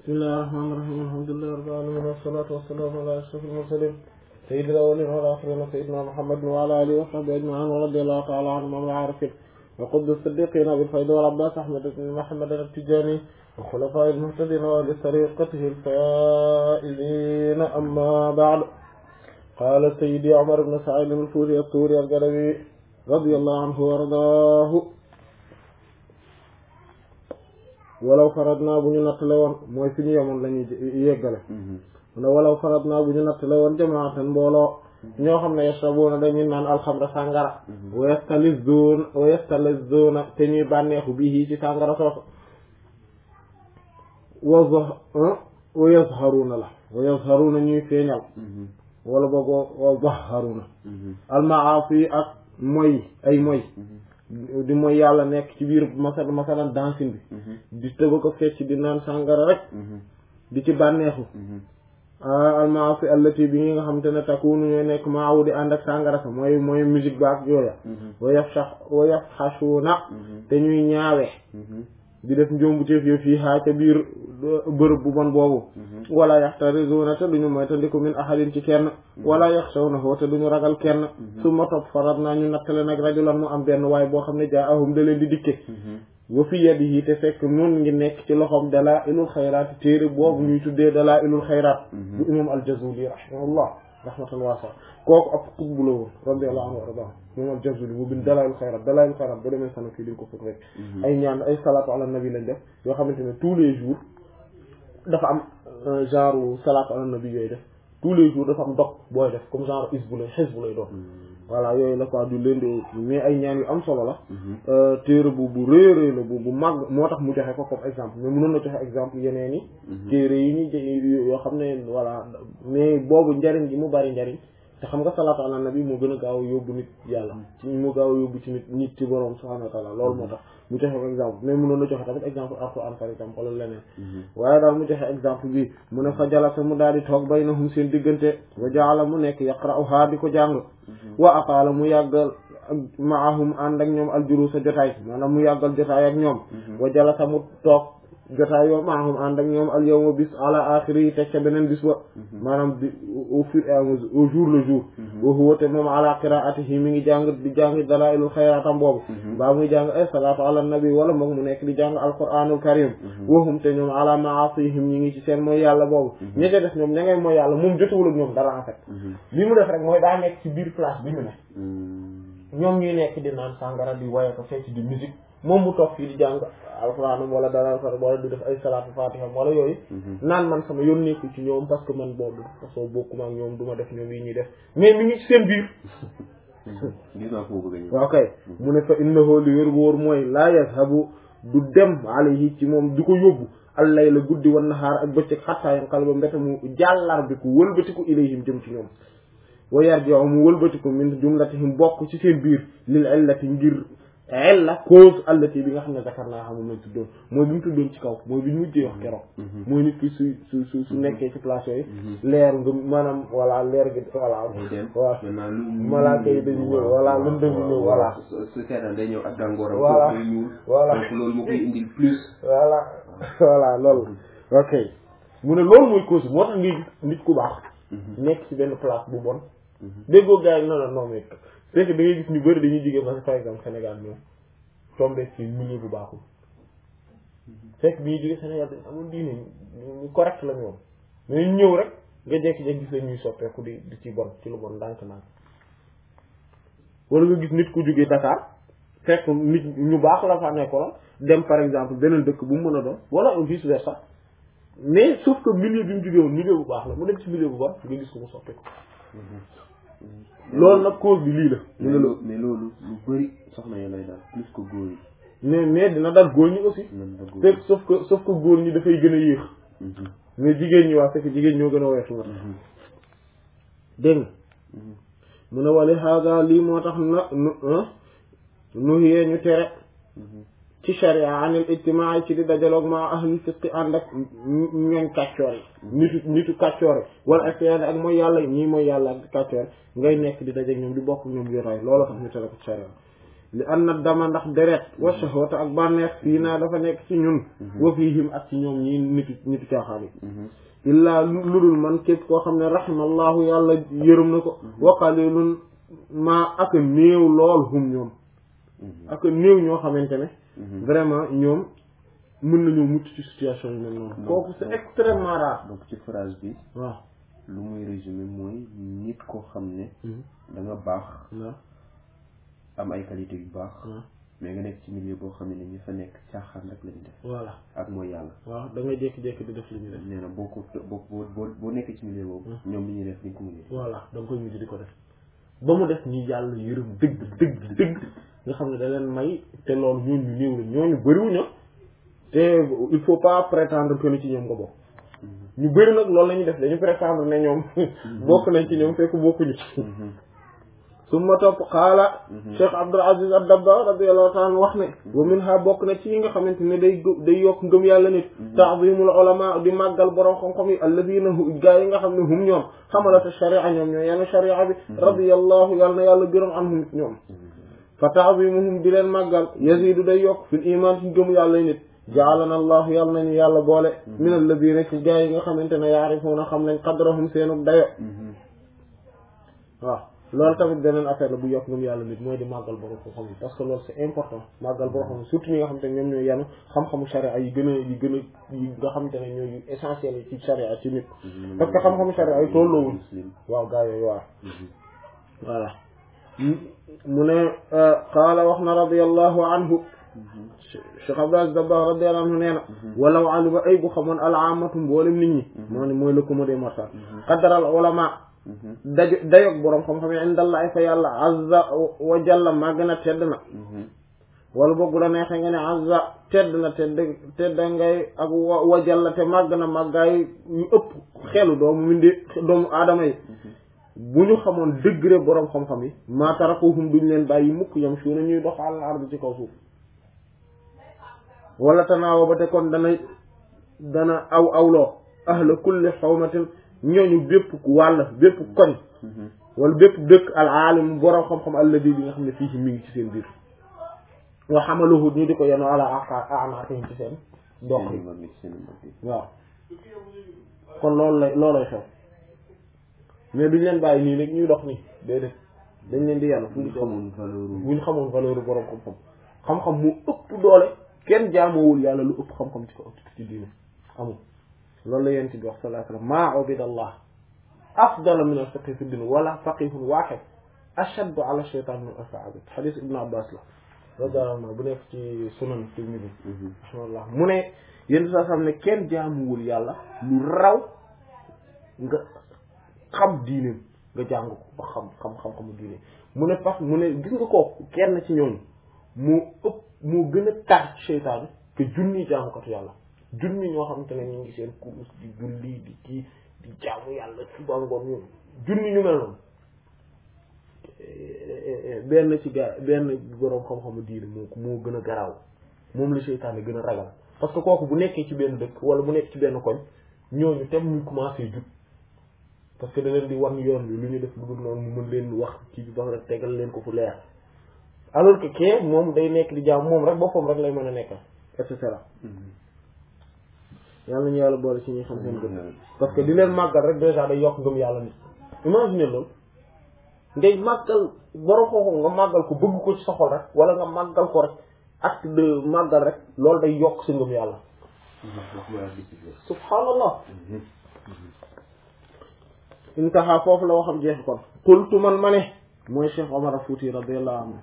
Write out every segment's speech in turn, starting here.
bismillahi rahmaani rahiim alhamdulillahi rabbil aalamiin wassalaatu wassalaamu alaa ashrafil mursaliin sayyidil awwaliina wal aaxiriina sayyidinaa Muhammadin wa alaa aalihi wa sahbihi ajma'iin wa radiyallaahu ta'aalaa anhum wal aarifiin wa qutbi siddiqiina abil faydi wal abbaas ahmad ibn muhammad at-tijaani wa xulafaa'il muhtadiina wa ahli tariiqatihi al-faa'iziina ammaa ba'du qaala sayyidi Umar ibn Sa'iid al-Fuuti at-Tuuri al-Gadawi radiyallaahu anhu wa ardaahu walaw faradnaa bu ñu nattale woon mooy fi ñu yemoon la ñuy yeggale ne walaw faradnaa bu ñu nattale woon jamaatan mbooloo ñoo xam ne yashrabuuna dañuy naan alxamra sàngara wa yastalizuuna wa yastalizuuna te ñuy bànneexu bii ci sàngara soosu wa wa yazharuuna la wa yazharuuna ñuy feeñal wala boog wa zaharuuna almaasi ak moy ay moy di mooy yàlla nekk ci biir masal masalan dansin bi di tëba ko fecc di naan sàngara rek di ci bànneexu almaasi allati bi nga xam te ne takunu ñooy nekk maawu di ànd ak sàngara sa mooy mooy musique ba ak yooya wa yafsha wa yafxashuuna te ñuy ñaawe di def njombuteef yo fii haa ca biir bërëb bu bon boobu wala yaxtarizuuna te duñu moytandiku min ahadin ci kenn wala yaxshawnahu te duñu ragal kenn su ma topp farat naa ñu nattale nag rajulan mu am benn waay boo xam ne jaa ahum da leen di dikke wa fi yadihi te fekk nun ngi nekk ci loxoom dalaa ilul xayraat téere boobu ñuy tuddee dalaa ilul xayraat bu imam al-Jazuli rahimahullah rahmatan waasa kooku ab xutbu la woon radiyallahu anhu wa arda moom al-Jazuli mu bind dalaa'ilul xayraat dalaa'ilul xayraat ba demee sana fii dañ ko fekk rek ay ñaan ay salaatu ala nabi lañ def yoo xamante ne tous les jours dafa am genre salaatu ala nabi yooyu def tous les jours dafa am dog booy def comme genre isbu lay xisbu lay doon voilà yooyu la quoi du leen di mais ay ñaan yu am solo la téere bu bu réeréy la bu bu màgg moo tax mu joxe ko comme exemple mais mënoon na joxe exemple yeneen yi téere yi ñu yoo xam ne voilà mais boobu njariñ gi mu bari njariñ te xam nga salaatu ala nabi moo gën a gaaw yóbbu nit yàlla ci moo gaaw yóbbu ci nit nit ci borom subhanahu wa taala loolu moo tax mu joxe ko exemple mais mënoon na joxe tamit exemple alquran par exemple wala leneen waaye daal mu joxe exemple bi mu ne fa jalasa mu daal di toog baynahum seen diggante wa jaala mu nekk yaqra'uha di ko jàng wa aqaala mu yàggal maahum ànd ak ñoom aljulusa jotaay maanaam mu yàggal jotaay ak ñoom wa jalasa mu toog jotaay yoo maahum ànd ak ñoom al yawma bis ala axiri yi teg ca beneen bis ba maanaam di au fur et à mesure au jour le jour wa huwa te moom ala qiraatihi mi ngi jàng di jàng dalailul xayraatam boobu baa muy jàng ay salaatu ala nabi wala moom mu nekk di jàng alquranul karim wahum te ñoom ala maasihim ñi ngi ci seen mooy yàlla boobu ñi ca def ñoom ña ngay mooy yàlla moom jotewul ak ñoom dara en fait li mu def rek mooy daa nekk ci biir place bi ñu ne ñoom ñuy nekk di naan sàngara di waye ko fecc di musique moom mu toog fii di jàng alxuraanam wala dara wala di def ay salaatu fatiha wala yooyu naan man sama yoon nekku ci ñoom parce que man boobu façon bokkuma ak ñoom du ma def ñoom yi ñuy def mais mi ngi ci seen biir waaw kay mu ne fa innahu li wér wóor mooy laa yazhabu du dem alayhi ci moom du ko yóbbu allay la guddi wan nahaar ak bëccëg xattaa yanqal ba mbete mu jàllar bi ku wëlbatiku ilayhim jëm ci ñoom wa yarji'u mu wëlbatiku min jumlatihim bokk ci seen biir lil illati ngir illa cause allati bi nga xam ne zakar naa xam moom lañ tuddoon mooy bi mu tuddoon ci kaw mooy bi ñu mujjee wax keroog mooy nit ki su su su su nekkee ci place yooyu leer nga maanaam voilà leer gi voilà waaw malaaka yi dañu ñëw voilà lëndëm yi ñëw voilà su seetaan day ñëw ak gàngooram voilà day ñuul voilà donc loolu moo koy indil plus voilà voilà loolu ok mu ne loolu mooy cause moo tax ngay gis nit ku baax nekk ci benn place bu bon déggoo gars yi non non non mais c'est que da ngay gis ñu bëri dañuy jógee parce que par exemple Sénégal ñoom tombé ci milieu bu baaxul fekk bi ñuy jógee Sénégal dañ amul diine ñu correct la ñu woon mais ñu ñëw rek nga jekki-jekki gis la ñuy soppeeku di di ci bon ci lu bon ndànk ndànk wala nga gis nit ku jógee Dakar fekk nit ñu baax la fa nekkoon dem par exemple beneen dëkk bu mu mën a doon wala vice versa mais sauf que milieu bi mu jógee woon milieu bu baax la mu dem ci milieu bu bon nga gis ko mu soppeeku loolu nag cause bi lii la. mais loolu mais loolu lu bëri soxna yi lay daal plus que góor yi. mais mais dina dal góor ñi aussi. te sauf que sauf que góor ñi dafay gën a yéex. mais jigéen ñi waa fekk jigéen ñoo gën a weesu nga. dégg nga. mu ne wali haaga lii moo tax na nu nu yee ñu tere. ci sharia anil ijtimaa ci di dajaloog ma ahli fisqi ànd ak ñooñ kàccoor yi nitu nitu kàccoor yi wala ak ak mooy yàlla ñii mooy yàlla ak kàccoor ngay nekk di dajeeg ñoom di bokk ñoom yoraay loolu tax ñu tere ko ci sharia li anna dama ndax deret wa shahwata ak bànneex fii naa dafa nekk ci ñun wa fiihim ak ci ñoom ñi nitu nitu caaxaan yi illaa lu dul man képp koo xam ne rahimallahu yàlla yërëm na ko wa qalilun maa ak a néew lool hum ñoom ak a néew ñoo xamante ne vraiment ñoom mën nañoo mucc ci situation yi mel noonu kooku c'est extrêmement rare donc ci phrase bi waaw lu muy résumé mooy nit koo xam ne da nga baax waaw am ay qualité yu baax waaw mais nga nekk ci milieu boo xam ne ñi fa nekk caaxaan rek lañu def voilà ak mooy yàlla waaw da ngay jékki-jékki di def li ñu def nee na boo ko boo boo boo nekkee ci milieu boobu ñoom li ñuy def ni ko mujjee voilà da nga koy mujj di ko def ba mu def ñi yàlla yërëm dëgg dëgg dëgg nga xam ne da leen may te loolu ñooñu ñu néew la ñooñu bëriwuñu te il faut pas prétendre que ni ci ñoom nga bokk ñu bëri nag loolu la ñuy def dañu prétendre ne ñoom bokk nañ ci ñoom fekk bokkuñu ci summa topp xaala Cheikh Abdul Aziz ad-Dabba radiyallahu ta'ala anhu wax ne wa minha bokk na ci yi nga xamante ne day day yokk ngëm yàlla nit ta'zimul ulama di màggal borom xam-xam yi alladina gaa yi nga xam ne hum ñoom xamalata sharia ñoom ñoo yenn sharia bi radiyallahu yàlla na yàlla gërëm anhum ñoom fa ta'zimuhum di leen màggal yazidu day yokk fil iman ci ngëm yàlla nit jaalana allah yàlla nañu yàlla boole min alladina ci gaa yi nga xamante ne yaarifuuna xam nañ qadrahum seenu dayo waaw loolu tamit beneen affaire la bu yokk ngëm yàlla nit mooy di màggal borom xam-xam yi parce que loolu c'est important màggal borom xam surtout ñi nga xamante ne ñoom ñooy yanu xam-xamu sharia yi gën a yi gën a yi nga xamante ne ñooy essentiel yi ci sharia ci nit parce que xam-xamu sharia yi tolloowuñ waaw gaa yooyu waaw voilà mu ne qaala wax na radiyallahu anhu Cheikh Abdou Aziz Dabakh radiyallahu anhu nee na walaw alima ay bu xamoon alaamatu mboolem nit ñi moo ne mooy le commun des mortels qadaral ulama dajo dayoog boroom xam-xam yi indallah ay fa yàlla azza wa jalla màgg na tedd na wala boog bu la neexee nga ne azza tedd na tedd tedd ngay ak wa jalla te màgg na màggaay yu ëpp xelu doomu mindi doomu aadama yi bu ñu xamoon degré boroom xam-xam yi maa tarakuhum duñ leen bàyyi mukk yam suuna ñuy dox àll ardu ci kaw suuf wala tanaawa ba te kon dana dana aw awloo ahla kulli xawmatin ñooñu bépp wàll bépp koñ wala bépp dëkk al aalim boroom xam-xam alladi bi nga xam ne fii ci mi ngi ci seen biir wa xamaluhu ñu di ko yeno ala anaatihim ci seen dox yi waaw kon loolu lay loolay xew mais duñ leen bàyyi nii rek ñuy dox nii déedéet dañ leen di yàlla fu ñu xamoon valeur buñ xamoon valeur boroom xam-xam xam-xam mu ëpp doole kenn jaamoowul yàlla lu ëpp xam-xam ci ko ci diine amul loolu la yéen ci bi wax sallallahu alayhi wa sallam maa ubidallah afdala min al fiqhi fi din wala faqihun waaxid ashaddu ala shaytan min alfa abid xadis ibnu abbas la radiyallahu anhu bu nekk ci sunan tirmidi rahimahullah mu ne yéen saa xam ne kenn jaamuwul yàlla lu raw nga xam diineem nga jàng ko ba xam xam xam-xamu diine mu ne parce mu ne gis nga kooku kenn ci ñooñu moo ëpp moo gën a tar ci seytaane que junni jaamukatu yàlla junni ñoo xamante ne ñu ngi seen kurus di julli di kii di jaamu yàlla suba ngoon ñoom junni ñu mel noonu benn ci gaa benn boroom xam-xamu diine moo moo gën a garaaw moom la seytaane gën a ragal parce que kooku bu nekkee ci benn dëkk wala bu nekk ci benn koñ ñooñu tem ñu commencé jub parce que da leen di wan yoon bi lu ñu def lu dul noonu mu mën leen wax ci bi ba rek tegal leen ko fu leer alors que kee moom day nekk di jaam moom rek boppam rek lay mën a nekkal et cetera yàlla ñu yàlla boole ci ñuy xam seen gëm parce que di leen màggal rek déjà day yokk ngëm yàlla nit imagine loolu ngay màggal borom xooxo nga màggal ko bëgg ko ci sa xol rek wala nga màggal ko rek acte de màggal rek loolu day yokk sa ngëm yàlla subhaanallah intaha foofu la waxam jeex kon qultu man ma ne mooy Cheikh Omar Fouti radiyallahu anhu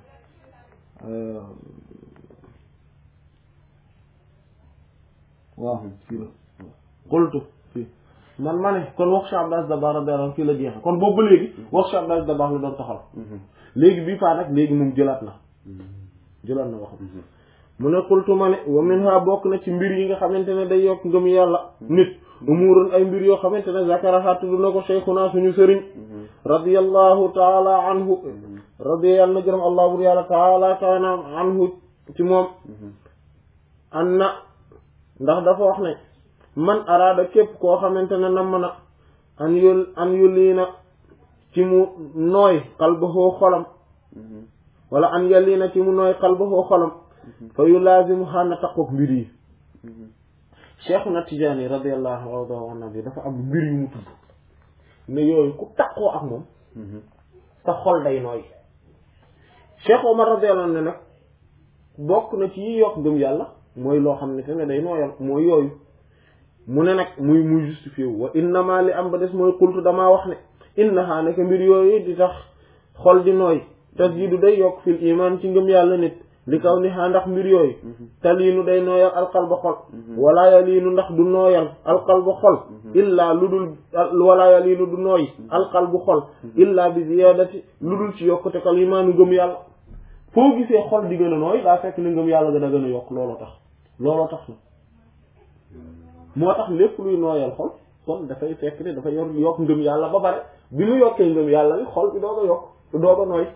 waaw fii la qultu fii man ma ne kon wax Cheikh Abdou Aziz Dabakh radiyallahu anhu fii la jeexe kon boobu ba léegi wax Cheikh Abdou Aziz Dabakh la doon taxal léegi bii faa nag léegi moom jëlaat na jëlaat na waxam mu ne qultu ma ne wa minha bokk na ci mbir yi nga xamante ne day yokk ngëm yàlla nit umurun ay mbir yoo xamante ne zakaraha tudd na ko cheikhuna suñu sëriñ radiyallahu taala anhu radiya yàlla na gërëm allah bur yàlla taala kawana anhu ci moom an na ndax dafa wax ne man araada képp koo xamante ne nam na an yul an yulii na ci mu nooy qalbahu xolam wala an yàlli na ci mu nooy qalbahu xolam fa yu laazimu xaana taqoog mbir yi Cheikhuna Tijaani radiyallahu anhu bi dafa am mbir yu mu tudd ne yooyu ku taqoo ak moom sa xol day nooy Cheikh Omar radiyallahu anhu ne nag bokk na ci yi yokk gëm yàlla mooy loo xam ne te ne day nooyal mooy yooyu mu ne nag muy muy justifié wu wa innama li am ba des mooy xultu damaa wax ne innaha naka mbir yooyu di tax xol di nooy tasjidu day yokk fil iman ci ngëm yàlla nit li kaw ni xaa ndax mbir yooyu taliinu day nooyal alqalba xol wala yaliinu ndax du nooyal alqalba xol illaa lu dul wala yaliinu du nooy alqalbu xol illaa bi ziyadati lu dul ci yokkute kal imaanu ngëm yàlla foo gisee xol di gën a nooy daa fekk ni ngëm yàlla gën a gën a yokk looloo tax looloo tax na moo tax lépp luy nooyal xol kon dafay fekk ne dafa yor yokk ngëm yàlla ba pare bi mu yokkee ngëm yàlla bi xol bi doo ko yokk doo ko nooy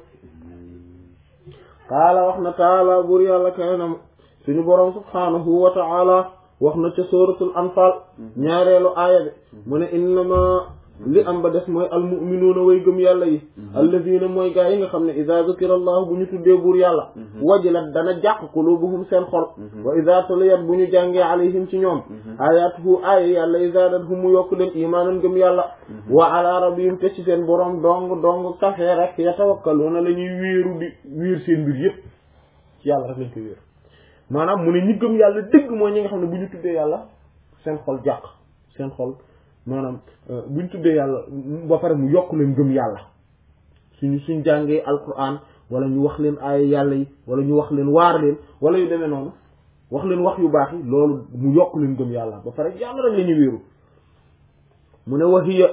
qaala wax na taala buur yàlla karenam suñu boroom subhaanahu wa taala wax na ca suratul anfal ñaareelu aaya bi mu ne innama li am ba des mooy almuminuuna way gëm yàlla yi alladina mooy gaa yi nga xam ne ida zukira allah bu ñu tuddee buur yàlla wajilat dana jàq qulubuhum seen xol wa ida tuliyat bu ñu jàngee alayhim ci ñoom ayatuhu aaya yàlla izadathum mu yokk leen imaanan gëm yàlla wa ala rabbihim te ci seen boroom dong dong kafee rek yatawakkaluuna la ñuy wéeru di wéer seen mbir yépp ci yàlla rek lañ ko wéer maanaam mu ne ñi gëm yàlla dëgg mooy ñi nga xam ne bu ñu tuddee yàlla seen xol jàq seen xol maanaam buñ tuddee yàlla ba pare mu yokk leen gëm yàlla suñu suñ jàngee alquran wala ñu wax leen aaya yàlla yi wala ñu wax leen waar leen wala yu demee noonu wax leen wax yu baax yi loolu mu yokk leen gëm yàlla ba pare yàlla rek la ñu wéeru mu ne waxiya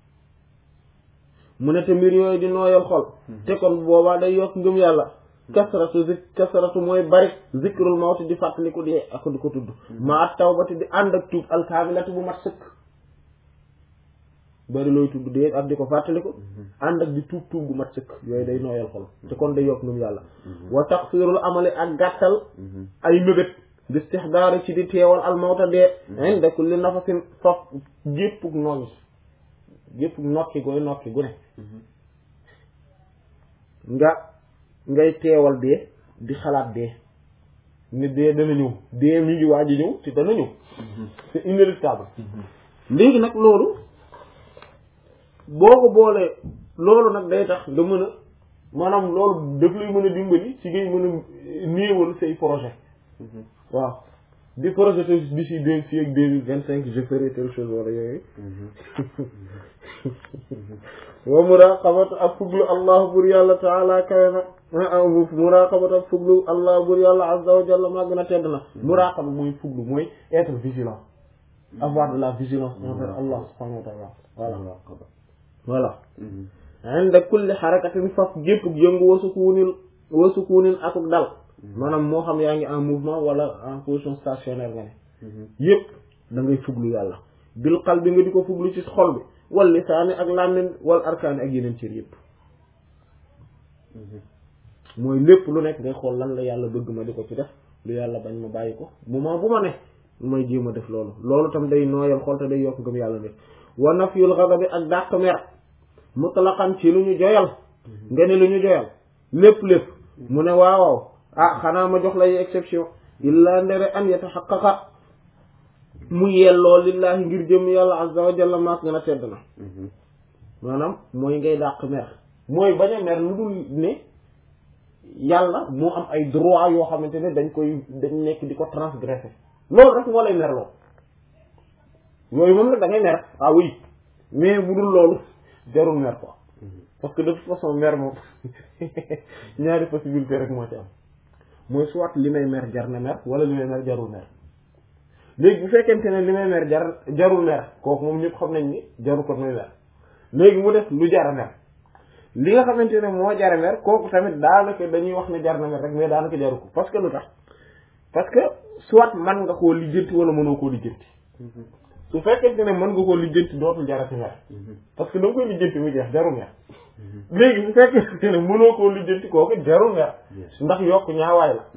mu ne te mbir yooyu di nooyal xol te kon boobaa day yokk ngëm yàlla kasratu zik kasratu mooy bari zikrul mawti di fàttaliku di ak di ko tudd ma at tawbati di ànd ak tuub alkaamilati bu mat sëkk bari looy tudd dee ak di ko fàttaliku ànd ak di tuub tuub bu mat sëkk yooyu day nooyal xol te kon day yokk ngëm yàlla wa taqsirul amali ak gàttal ay mébét di istihdaari ci di teewal almawta dee inda kulli nafasin faf géppug nooyi géppug nokki gooy nokki gu ne nga ngay teewal dee di xalaat dee ne dee dana ñëw dee mi ngi waaj a ñëw te dana ñëw c'est inéluctable léegi nag loolu boo ko boolee loolu nag day tax nga mën a maanaam loolu daf lay mën a dimbali ci ngay mën a néewal say projet waaw di projet d'ici deux fii ak deux mille vingt cinq je ferai telle chose wala yooyu wa muraqabatu ak fuglu allah bur yàlla taala kawe na muraqabatu ak fuglu allah bur yàlla azza wa jalla maa gën a tedd na muraqaba mooy fuglu mooy être vigilant avoir de la vigilance envers Allah subhanahu wa ta'ala voilà voilà inda kulli xarakatin faf gépp yëngu wasukuunil wasukuunin akuk dal maanaam moo xam yaa ngi en mouvement wala en position stationnaire nga ne yépp da ngay fuglu yàlla bil qalbi nga di ko fuglu ci xol bi wal lisaani ak làmmiñ wal arkaani ak yeneen cër yépp mooy lépp lu nekk ngay xool lan la yàlla bëgg ma di ko ci def lu yàlla bañ ma bàyyi ko moment bu ma ne may jéem a def loolu loolu tam day nooyal xol te day yokk ngëm yàlla ne wa nafyul ghadabi ak dàq mer mutlaqan ci lu ñu joyal nga ne lu ñu joyal lépp lépp mu ne waawaaw ah xanaa ma jox lay exception illa ndere an yatahaqqaqa mu yelloo lillahi ngir jëm yàlla azza wa jalla maak nga a tedd na maanaam mooy ngay dàq mer mooy bañ a mer lu dul ne yàlla moo am ay droit yoo xamante ne dañ koy dañ nekk di ko transgresser loolu rek moo lay merloo yooyu moom nag da ngay mer ah oui mais bu dul loolu jarul mer quoi parce que de toute façon mer moom ñaari possibilité rek moo ci am mooy soit li may mer jar na mer wala li may mer jarul mer léegi bu fekkente ne li may mer jar jarul mer kooku moom ñëpp xam nañ ni jarul ko muy mer léegi mu def lu jar a mer li nga xamante ne moo jar a mer kooku tamit daanaka dañuy wax ne jar na mer rek mais daanaka jaru ko parce que lu tax parce que soit man nga koo lijjanti wala mënoo koo lijjanti su fekkente ne mën nga koo lijjanti dootul jarati mer parce que da nga koy lijjanti mu jeex jarul mer léegi su fekkente ne mënoo koo lijjanti kooku jarul mer ndax yokk ñaawaay la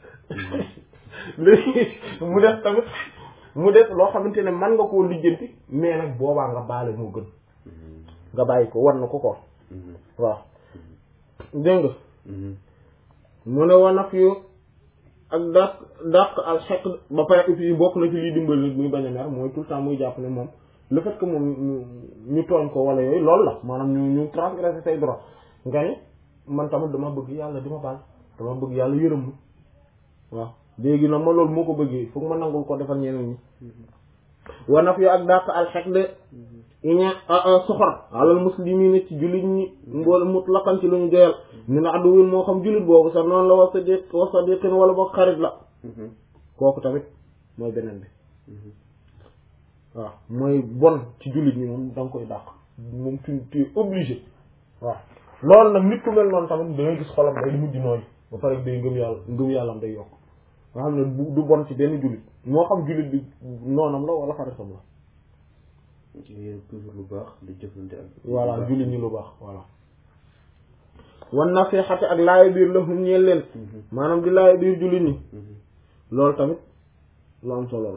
léegi mu def tamit mu def loo xamante ne mën nga koo lijjanti mais nag boobaa nga baale moo gën nga bàyyi ko war na ko ko waaw dégg nga mu ne wa naf yu ak dàq dàq al xeq ba pare aussi bokk na ci liy dimbali nit muy bañ a mer mooy tout le temps muy jàpp ne moom le fait que moom ñu ñu tooñ ko wala yooyu loolu la maanaam ñu ñu transgresser say droit nga ne man tamit dama bëgg yàlla di ma baal dama bëgg yàlla yërëm ma waaw léegi nag ma loolu moo ko bëggee foog ma nangul ko defal ñeneen ñi wa naf yu ak dàq al xeq de iña soxor alal muslimiina ci jullit ñi mboole mutlaqan ci lu ñu joyal ñu ne adduwin moo xam jullit boobu sax noonu la wa sadiq wa sadiqin wala boog xarit la kooku tamit mooy beneen bi waaw mooy bon ci jullit ñi moom da nga koy dàq moom tu tu es obligé waaw loolu nag nit ku mel noonu tamit da ngay gis xolam day mujj nooy ba pare day ngëm yàlla ngëm yàllam day yokk nga xam ne du bon ci benn jullit moo xam jullit bi noonam la wala xaritam la yéen toujours lu baax di jëflante ak. voilà jullit ñi lu baax voilà. wan nasiihati ak laaya biir la hum ñeel leen. maanaam di laaya biir jullit ñi. loolu tamit lu am solo la.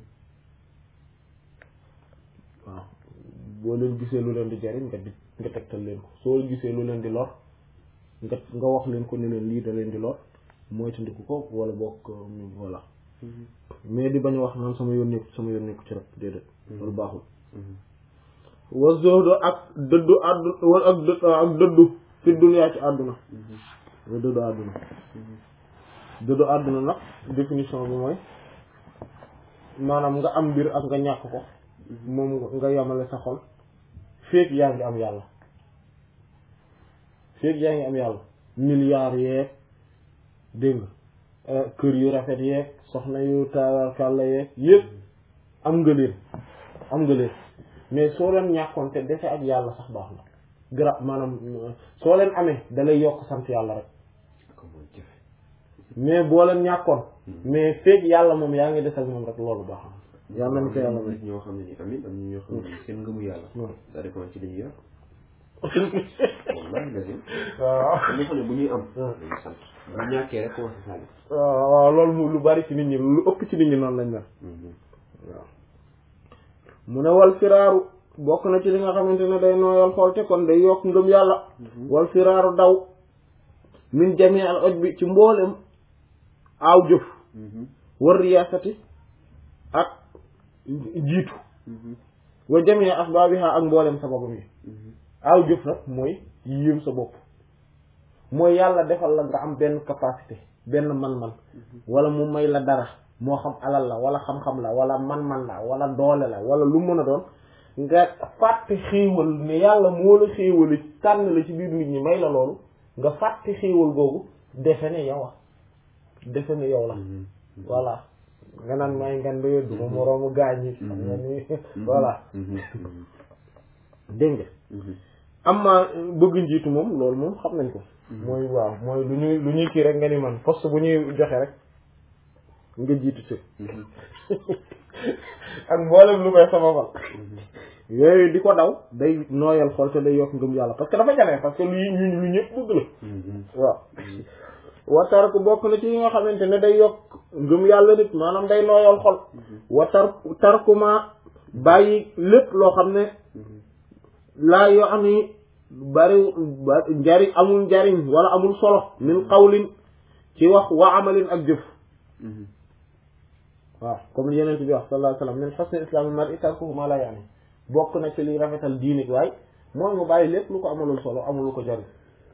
waaw boo leen gisee lu leen di jariñ nga di nga tegtal leen ko soo gisee lu leen di lor nga nga wax leen ko ne leen lii da leen di lor moytandiku ko wala bokk voilà. mais di bañ a wax naan sama yoon nekku sama yoon nekku ci rek déedéet. loolu baaxul. wa zuhdu ak dëddu àddu wala ak dë ak dëddu fi dunya ci àdduna wa dëddu àdduna dëddu àdduna nag définition bi mooy maanaam nga am mbir ak nga ñàkk ko moom nga yamale sa xol féeg yaa ngi am yàlla féeg yaa ngi am yàlla milliards yeeg dégg nga kër yu rafet yeeg soxna yu tawarkàlla yeeg yëpp am nga leen am nga leen mais soo leen ñàkkoon te dese ak yàlla sax baax na gra maanaam soo leen amee da lay yokk sant yàlla rek mais boo leen ñàkkoon mais feeg yàlla moom yaa ngi des ak moom rek loolu baax na yàlla nañ ko yàlla may ñoo xam ne ni tamit am ñoo xam ne seen ngëmu yàlla ça dépend ci li ñuy yor wallahi la waaw am ñoo xam ne bu ñuy am dañuy sant bu ñàkkee rek commencé sànni waaw waaw loolu lu bari ci nit ñi lu ëpp ci nit ñi noonu lañ mel waaw mu ne wal firaaru bokk na ci li nga xamante ne day nooyal xool te kon day yokk ngëm yàlla wal firaaru daw min jamii al oj bi ci mboolem aaw jëf war riyaasati ak jiitu wa jamii asbaabiha ak mboolem sababam yi aaw jëf nag mooy yéem sa bopp mooy yàlla defal la nga am benn capacité benn man-man wala mu may la dara moo xam alal la wala xam-xam la wala man-man la wala doole la wala lu mën a doon nga fàtte xéewal ne yàlla moo la xéewali tànn la ci biir nit ñi may la loolu nga fàtte xéewal googu defe ne yow a defe ne yow la voilà nga naan may ngan doyo duma moroomu gaañ yi xam nga ni voilà dégg nga amma bëgg njiitu moom loolu moom xam nañ ko mooy waaw mooy lu ñuy lu ñuy kii rek nga ni man poste bu ñuy joxe rek nga jiitu ci ak mboolem lu koy sababal yooyu di ko daw day nooyal xol te day yokk ngëm yàlla parce que dafa jafe parce que lu ñu lu ñëpp bëgg la waaw watar ku bokk na ci yi nga xamante ne day yokk ngëm yàlla nit maanaam day nooyal xol watar tarkuma bàyyi lépp loo xam ne laa yoo am ni bari njariñ amul njariñ wala amul solo min qawlin ci wax wa amalin ak jëf waaw comme yeneen bi wax sallallahu alayhi wa sallam min husni islaamil mar'i tarkuhu ma la yaani bokk na ci liy rafetal diini waaye mooy mu bàyyi lépp lu ko amalul solo amul lu ko jariñ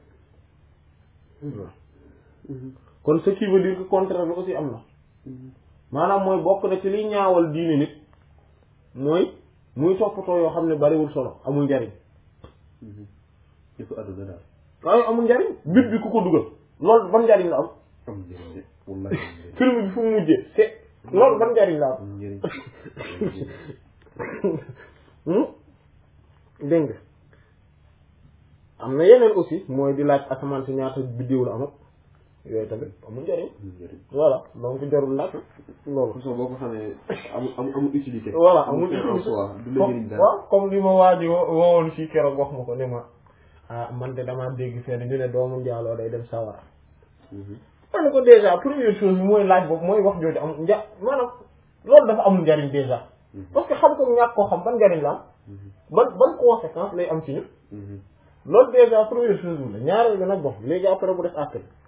kon ce qui veut dire que contraire bi aussi am na maanaam mooy bokk na ci liy ñaawal diini nit mooy muy toppatoo yoo xam ne bariwul solo amul njariñ yëpp àdduna daal waaye amul njariñ bit bi ku ko dugal loolu ban njariñ la am am njëriñ de wallahi film bi fu mu mujjee c'est loolu ban njariñ la am am njëriñ dégg nga am na yeneen aussi mooy di laaj asamaan si ñaata biddiw la am ak yooyu tamit amul njariñ am njëriñ voilà donc jarul laaj loolu façon boo ko xamee amul amul amul utilité voilà amul en soi du la njëriñ dara waaw comme li ma waaji wowoon fii keroog wax ma ko ne ma ah man de damaa dégg fenn ñu ne doomu njaaloo day dem sawara man ne ko déjà première chose bi mooy laaj boobu mooy wax jooju am nja maanaam loolu dafa amul njariñ déjà parce que xam ko ñàkk koo xam ban njariñ la am ban ban conséquence lay am ci ñu loolu déjà première chose bi la ñaareel bi nag bon léegi après bu def àtte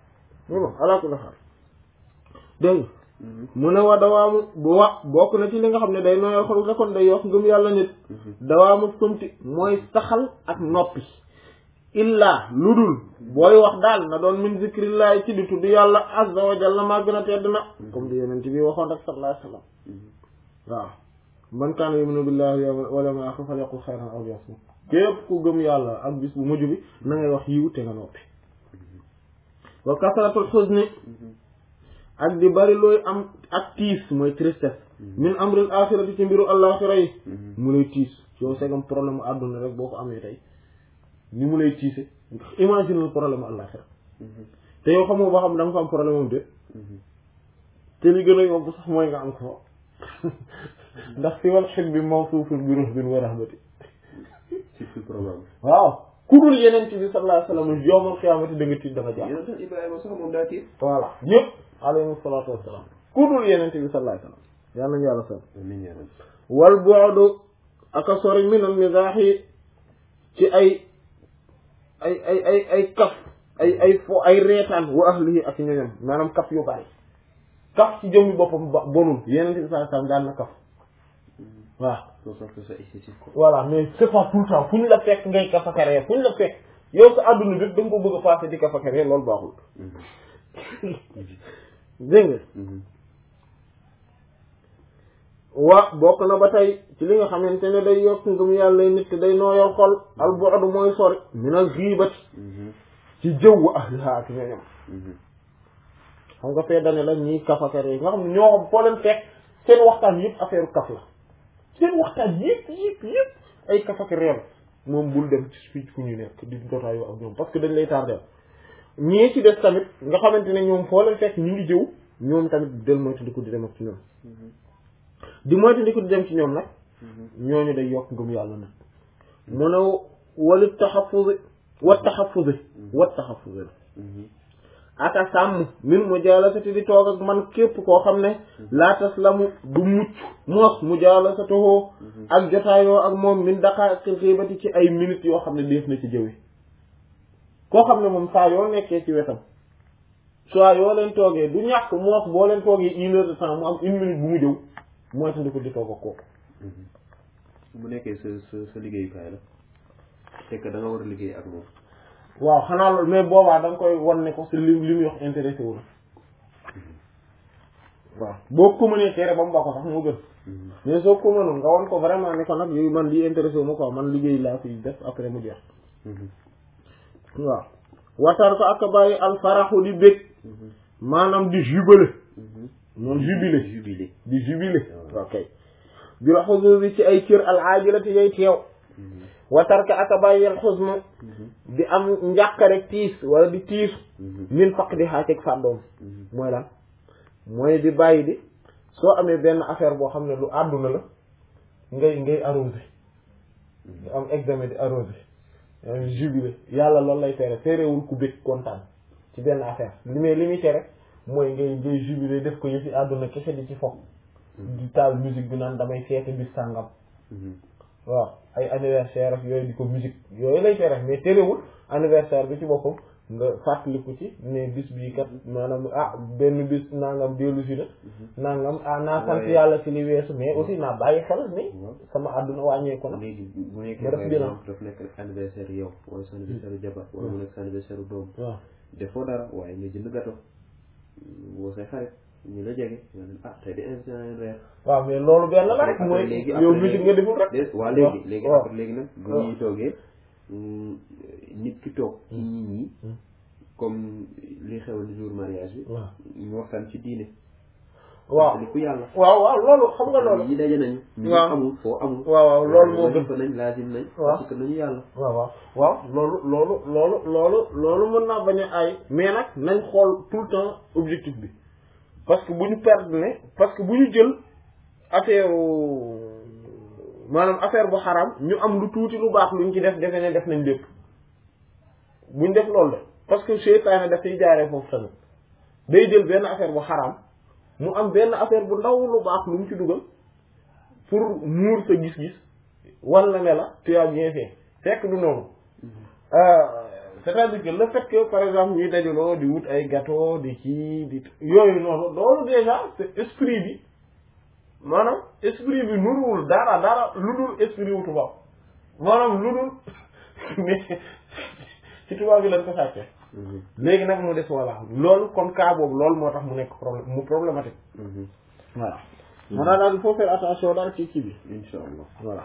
bon ala kulli xaal dégg mu ne wa dawaamu bu wa bokk na ci li nga xam ne day nooyal xol nga kon day yokk ngëm yàlla nit dawaamu sumti mooy saxal ak noppi illa lu dul booy wax daal na doon min zikrillahi ci di tudd yàlla azza wa jalla maa gën a tedd na comme di yeneen bi waxoon rek sallallahu alayhi wa sallam waaw man kaana yuminu billahi wal yawmil aaxir falyaqul xayran aw liyasmut képp ku gëm yàlla ak bis bu mujj bi na ngay wax yiw te nga noppi wa kasratul xuzni ak di bari looy am ak tiis mooy tristesse min amril axirati ci mbiru àllaaxira yi mu lay tiis yow segam problème mu àdduna rek boo ko amee tey ni mu lay tiise imagine le problème mu àllaaxira te yow xamoo ba xam da nga fa am problème am de te li gën a yomb sax mooy nga am ko ndax si wal xit bi mawsuufun bi ruhbin wa rahmati ci fi problème waaw ku dul yeneen bi sallallahu alayhi wa sallam yowmal xiyaamati da nga tiit da nga jàpp yonent Ibrahima sax moom daa tiit voilà ñëpp alayhi salaatu wassalaam ku dul yeneen bi sallallahu alayhi wa sallam yal nañu yàlla sal amiin yaa rabbi wal bu'du aka sori minal mizaahi ci ay ay ay ay ay kaf ay ay fo ay reetaan wa ahlihi ak ñoñam maanaam kaf yu bari kaf ci jëmmi boppam ba bonul yeneen bi sallallahu alayhi wa sallam daan na kaf waaw soo soxla sa esthétique ko voilà mais c'est pas tout le temps fu ñu la fekk ngay kafakaree fu ñu la fekk yow sa àdduna bépp da nga ko bëgg a passé di kafakaree loolu baaxul dégg nga wa bokk na ba tey ci li nga xamante ne day yokk ngëm yàlla nit ki day nooyal xol al bu'du mooy sori minal ghibati ci jëw wa ahliha ak ñooñam xam nga fee dane la ñiy kafakaree nga xam ne ñoo xam foo leen fekk seen waxtaan yëpp affaire kaf la seen waxtaan yëpp yëpp yëpp ay kafak réew moom bul dem ci fii fu ñu nekk di jotaayoo ak ñoom parce que dañ lay tardé ñii ci des tamit nga xamante ne ñoom foo leen fekk ñu ngi jëw ñoom tamit del moytandiku di dem ak ci ñoom di moytandiku di dem ci ñoom nag ñooñu day yokk ngëm yàlla nag mu ne wali taxafuzi wa taxafuzi wa taxafuzi aka sàmm min mujalasati di toog ak man képp koo xam ne laa taslamu du mucc moos mujalasatuhu ak jotaayoo ak moom min daqaaqil xiibati ci ay minutes yoo xam ne def na ci jëwe koo xam ne moom saa yoo nekkee ci wetam soit yoo leen toogee du ñàkk moos boo leen toogee une heure de temps mu am une minute bu mu jëw mooy tandi ko di toog ak kooku bu nekkee sa sa sa liggéeyukaay la c'est que da nga war a liggéey ak moom waaw xanaa loolu mais boobaa da nga koy wan ne ko si li li muy wax intéressé wu la waaw boo ko mënee tere ba mu ba ko sax moo gën mais soo ko mënul nga wan ko vraiment ne ko nag yooyu man lii intéressé wu ma quoi man liggéey laa fi def après mu jeex waaw watar ko ak bàyyi alfaraxu di bég maanaam di jubilé noonu jubilé jubilé di jubilé ok bi la xusu bi ci ay cër al aajilati yay teew watarka aka bàyyi al xusnu di am njàqare tiis wala di tiisu min faq di xaaceeg fàddoom mooy lan mooy di bàyyi di soo amee benn affaire boo xam ne lu àdduna la ngay ngay arrosé nga am examen di arrosé yaa jubilé yàlla loolu lay tere terewul ku bëgg kontaan ci benn affaire li may li muy tere mooy ngay ngay jubilé def ko yëfi àdduna kese di ci fokk di taal musique bi naan damay feete bis sàngam waaw ay anniversaire ak yooyu di ko musique yooyu lay tere mais terewul anniversaire bi ci boppam nga fàttaliku ci ne bis bii kat maanaam ah benn bis nangam dellu si la nangam ah naa sant yàlla ci li weesu mais aussi naa bàyyi xel ni sama àdduna wàññeeku na léegi bu nekkee nga def par bilan. exemple daf nekk rek anniversaire yow wala sa anniversaire jabar wala mu nekk sa anniversaire doom waaw defoo dara waaye nga jënd gâteau woo say xarit ñu la jege nga ne ah tey de invité naa leen reer waaw mais loolu benn la rek mooy léegi yow après musique nga deful rek de waa léegi léegi waaw. après léegi nag bu waaw. ñuy toogee mm, nit ki toog ci nit ñi Mm. comme li xew ni jour mariage bi waaw ñu waxtaan ci diine waaw li ku yàlla waaw waaw loolu xam nga loolu ñi daje nañu ñu waaw. amul foo amul waaw waaw loolu moo gën wajifa nañ laazim nañ waaw. parce que nañu yàlla waaw waaw waaw loolu loolu loolu loolu loolu mën naa bañ a aay mais nag nañ xool tout le temps objectif bi parce que bu ñu perdre ne parce que bu ñu jël affaire maanaam affaire bu xaram ñu am lu tuuti lu baax luñ ci def defe ne def nañ lépp buñ def loolu de parce que seytaane dafay jaaree foofu tamit day jël benn affaire bu xaram mu am benn affaire bu ndaw lu baax lu mu ci dugal pour muur sa gis-gis wala ne la tu as bien fait fekk du noonu c'est-à-dire que le fait que par exemple ñuy dajaloo di wut ay gâteau di ci di yooyu noonu loolu déjà c'est esprit bi maanaam esprit bi nuruwul dara dara lu dul esprit wu tubaab maanaam lu dul mais ci tubaab bi lañ ko sàccee léegi nag mu des voilà loolu kon cas boobu loolu moo tax mu nekk problème mu problématique voilà moo tax daal il faut faire attention daal ci ci bi incha allah voilà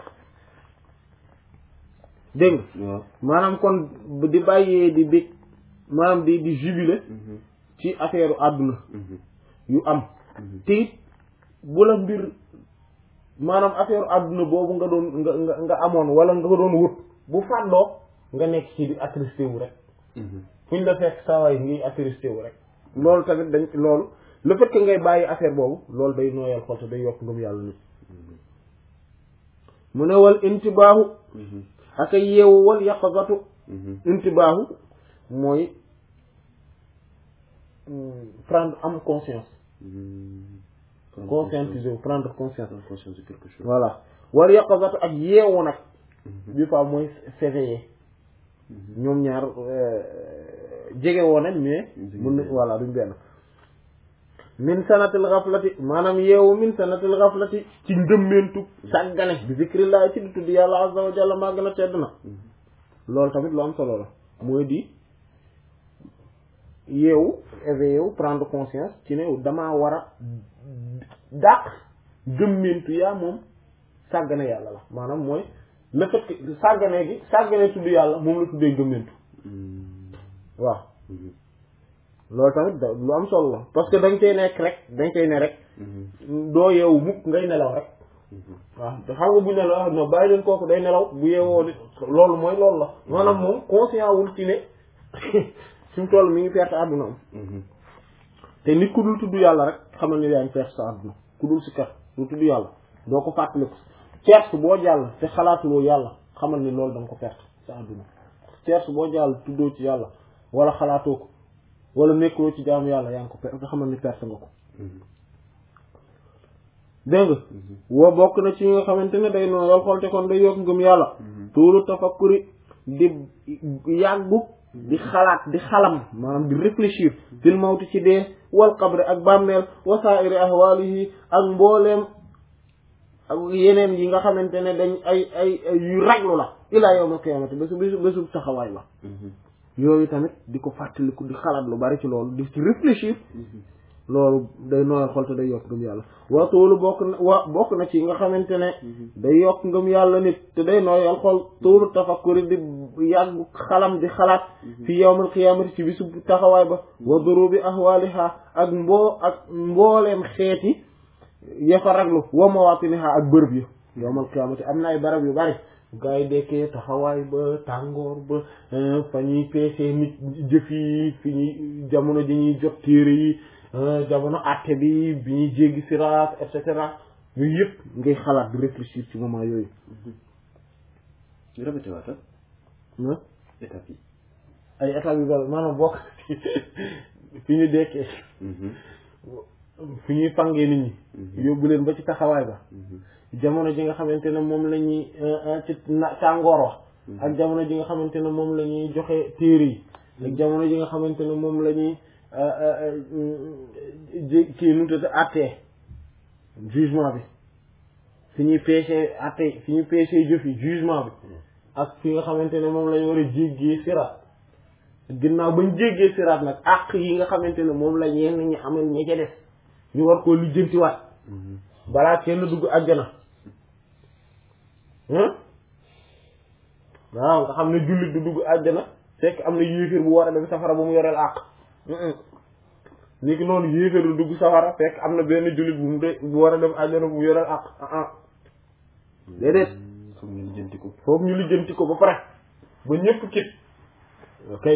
dégg nga waaw maanaam kon di bàyyee di bég maanaam di di jubilé ci affaire àdduna yu am te it bu la mbir maanaam affaire àdduna boobu nga doon nga nga nga amoon wala nga ko doon wut bu fàddoo nga nekk ci di attristé wu rek fu ñu la fekk saa waay ngi attristé wu rek loolu tamit dañ loolu le fait que ngay bàyyi affaire boobu loolu day nooyal xol te day yokk ngëm yàlla nit mu ne wal intibaahu ak a yeewu wal yaqazatu intibaahu mooy prendre am conscience conscientiser wu prendre conscience prendre conscience de quelque chose voilà wal yaqazatu ak yeewu nag bi fa mooy s'éveiller ñoom ñaar jege woon nañ mais mun na voilà duñ benn min sanatil ghaflati maanaam yeewu min sanatil ghaflati ci ndëmmentu sàggane bi zikrillah ci di tudd yàlla azza wa jalla maa gën a tedd na loolu tamit lu am solo la mooy di yeewu éveillé wu prendre conscience ci ne damaa war a dàq gëmmentu yaa moom sàggane yàlla la maanaam mooy le fait que sàggane gi sàggane tudd yàlla moom la tuddee gëmmentu waaw loolu tamit da lu am solo la parce que dañ koy nekk rek dañ koy ne rek doo yeewu mukk ngay nelaw rek waaw te xam nga bu nelaw no bàyyi leen kooku day nelaw bu yeewoo di loolu mooy loolu la maanaam moom conscient wul ci ne fi mu toll mi ngi perte àdduna am te nit ku dul tudd yàlla rek xamal ni yaa ngi perte sa àdduna ku dul si kat du tudd yàlla doo ko fàttaliku certes boo jàll te xalaatuloo yàlla xamal ni loolu da nga ko perte sa àdduna certes boo jàll tuddoo ci yàlla wala xalaatoo ko wala nekkuloo ci jaamu yàlla yaa ngi ko perte nga xamal ni perte nga ko dégg nga woo bokk na ci nga xamante ne day nooyal xol te kon day yokk ngëm yàlla tuuru tafakkuri di yàggu di xalaat di xalam maanaam di réfléchir fil mawti ci dee wal qabri ak bàmmeel wa sa'iri ahwalihi ak mbooleem ak yeneen yi nga xamante ne dañ ay ay yu raglu la ilaa yawmal qiyaamati bésu bésu bésu taxawaay ba yooyu tamit di ko fàttaliku di xalaat lu bari ci loolu di ci réfléchir loolu day nooyal xol te day yokk ngëm yàlla wa toolu bokk na wa bokk na ci nga xamante ne day yokk ngëm yàlla nit te day nooyal xol toolu tafakkuri di yàgg xalam di xalaat fi yawmal qiyaamati ci bisu taxawaay ba wa durubi ahwaliha ak mboo ak mbooleem xeeti ya fa raglu wa mawatiniha ak bërëb yi yawmal qiyaamati am na ay barab yu bari gaa yi dekkee taxawaay ba tàngoor ba fa ñuy peesee nit jëf yi fi ñuy jamono ji ñuy jot téere yi jamono àtte bi bi ñuy jéggi siraat et cetera yooyu yëpp ngay xalaat di réfléchir ci moment yooyu ñu répété waata ah étape yi ay étapes yu bari maanaam bokk fi ñu dekkee fi ñuy fangee nit ñi yóbbu leen ba ci taxawaay ba jamono ji nga xamante ne moom la ñuy ci na tàngoor wax ak jamono ji nga xamante ne moom la ñuy joxe téere yi ak jamono ji nga xamante ne moom la ñuy ji kii nu tudd àttee jugement bi fi ñuy peesee àttee fi ñuy peesee jëf yi jugement bi ak fi nga xamante ne moom la ñu war a jéggee siraat ginnaaw bañ jéggee siraat nag àq yi nga xamante ne moom la ñenn ñi amal ña ca des ñu war koo lijjantiwaat balaa kenn dugg àjjana waaw nga xam ne jullit du dugg àjjana fekk am na yéeféer bu war a dem safara bu mu yoreel àq ni ki noonu yéeféer du dugg safara fekk am na benn jullit bu mu de bu war a dem àjjana bu mu yoreel àq ah déedéet foog ñu lijjanti ko foofu ñu lijjanti ko ba pare ba ñëpp kit ok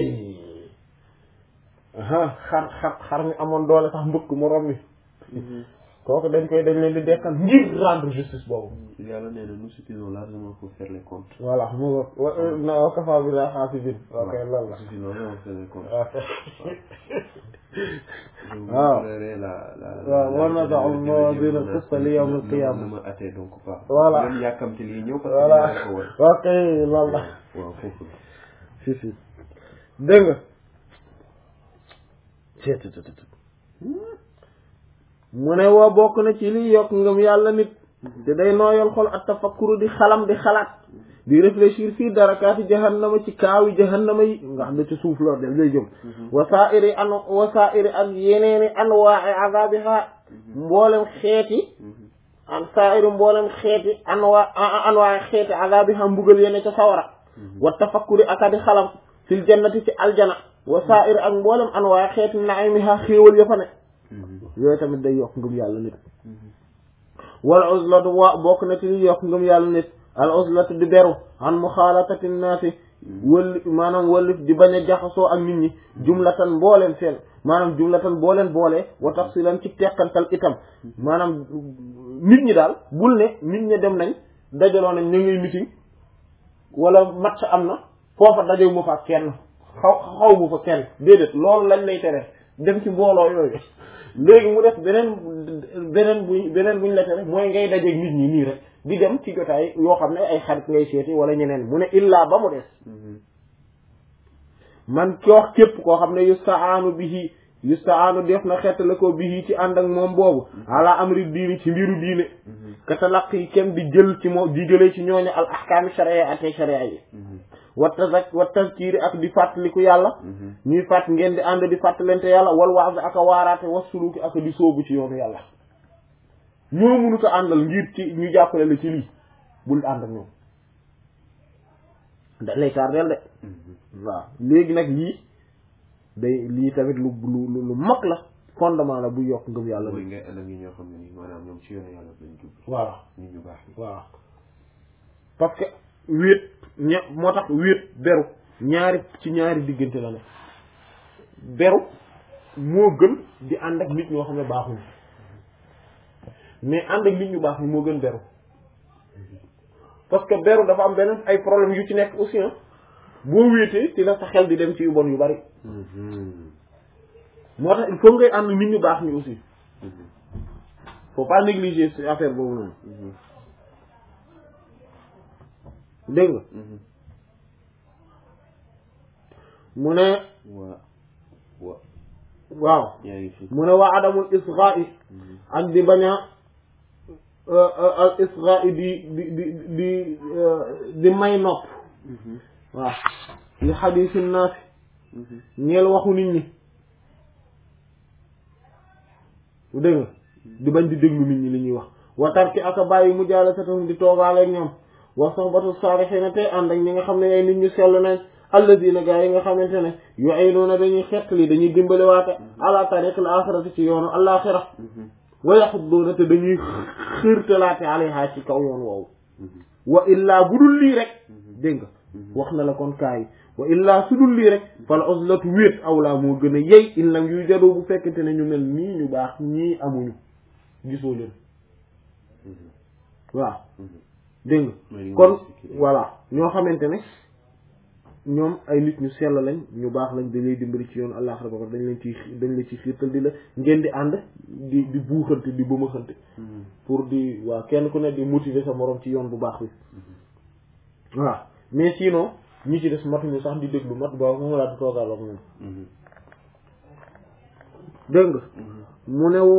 aha xar xar xar mi amoon doole sax mbëkk moroom mi kooku dañ koy dañ leen di dekkal ngir rendre justice boobu yàlla nee na nous suffisons largement pour faire les comptes voilà mu nga wa na wa kafa bi la xaafidin ok loolu la suffisons largement pour faire les comptes Ok. waaw la la waaw war na tax mawazin al-qist li yawm al-qiyamah. na ma attee donc pas Voilà. même yàkkamti lii ñëw parce que voilà dina ko war ok loolu la waaw foofu la si si dégg nga mu ne woo bokk na ci liy yokk ngëm yàlla nit te day nooyal xol ak tafakkuru di xalam di xalaat di réfléchir fii darakaati jahannama ci kaawi jahannama yi nga xam ne ci suuf loolu def lay jëm wasaa'iri an wasaa'iri ak yeneeni anwaa'i azaabiha mboolem xeeti an saa'iri mboolem xeeti anwa anwaa'i xeeti azaabiha mbugal yene ca sawara wa tafakkuri aka di xalam fil jannati ci aljana wasaa'iri ak mboolem anwaa'i xeeti naimiha xéewal ya fa ne yooyu tamit day yokk ngëm yàlla nit wal uzlatu wa bokk na ci li yokk ngëm yàlla nit al uzlatu di beru an muxaalatati naasi wëlli maanaam wëllif di bañ a jaxasoo ak nit ñi jumlatan mbooleen seen maanaam jumlatan booleen boolee wa tafsilan ci teqantal itam maanaam nit ñi daal bul ne nit ñi dem nañ dajaloo nañ ñu ngay meeting wala match am na foofa dajew mu fa kenn xaw xaw mu fa kenn déedéet loolu lañ lay tere dem ci mbooloo yooyu léegi mu def beneen beneen buñ beneen buñ la tere mooy ngay dajeeg nit ñi nii rek di dem ci jotaay yoo xam ne ay xarit ngay seeti wala ñeneen mu ne illaa ba mu des man ki wax képp koo xam ne yustaanu bihi yustaanu def na xettale ko bihi ci ànd ak moom boobu ala amri diini ci mbiru diine katalaq yi kenn di jël ci moom di jëlee ci ñooñu al ahkaami sharia ate sharia yi wa tazak wa tazkiri ak di fàttaliku yàlla ñuy fàtt ngeen di ànd di fàttalente yàlla wal waaz ak a waaraate wa suluki ak di sóobu ci yoonu yàlla ñoo mënu ko àndal ngir ci ñu jàppale la ci lii bul ànd ak ñoom da lay tardeel de waaw léegi nag lii day lii tamit lu lu lu mag la fondement la bu yokk ngëm yàlla mooy ngay ànd ak ñi ñoo xam ne nii maanaam ñoom ci yoonu yàlla lañ jub voilà nit ñu baax waaw parce que wéet ña moo tax wéet beru ñaari ci ñaari diggante la ne beru moo gën di ànd ak nit ñoo xam ne baaxuñu mais ànd ak nit ñu baax ni moo gën beru parce que beru dafa am beneen ay problème yu ci nekk aussi ah boo wéetee ci la sa xel di dem ci yu bon yu bari moo tax il faut ngay ànd nit ñu baax ni aussi faut pas négliger ci affaire boobu noonu dégg nga mu ne waa wa waaw yaa ngi fi mu ne waa adamul israi ak di bañ a al israi di di di di di may nopp waaw li xadiisi naasi ñeel waxu nit ñi dégg nga di bañ di déglu nit ñi li ñuy wax wa tarki aka bàyyi mu jaala satam di toogaale ak ñoom wa sohbatu saalihiina tey ànd ak ñi nga xam ne ay nit ñu sell nañ alladina gaa yi nga xamante ne yu'inuuna dañuy xettali dañuy dimbale waate ala tariqil axirati ci yoonu alaxira wa yaxudduuna te dañuy xërtalaate alayha ci kaw yoon woowu wa illaa bu dul lii rek dégg nga wax na la kon kaay wa illaa su dul lii rek fal uzlatu wéet awlaa moo gën a yey in lam yuy jadoo bu fekkente ne ñu mel nii ñu baax ñii amuñu gisoo leen waaw dégg nga kon voilà ñoo xamante ne ñoom ay nit ñu sell lañ ñu baax lañ dañ lay dimbali ci yoon àllaxira ba dañ leen ci dañ la ci xiirtal di la ngeen di ànd di di buuxante di bëmaxante pour di waaw kenn ku ne di motiver sa morom ci yoon bu baax bi waaw mais sinon ñi ci des matuñu sax di déglu mat ba moom laa di toogal ak moom dégg nga mu ne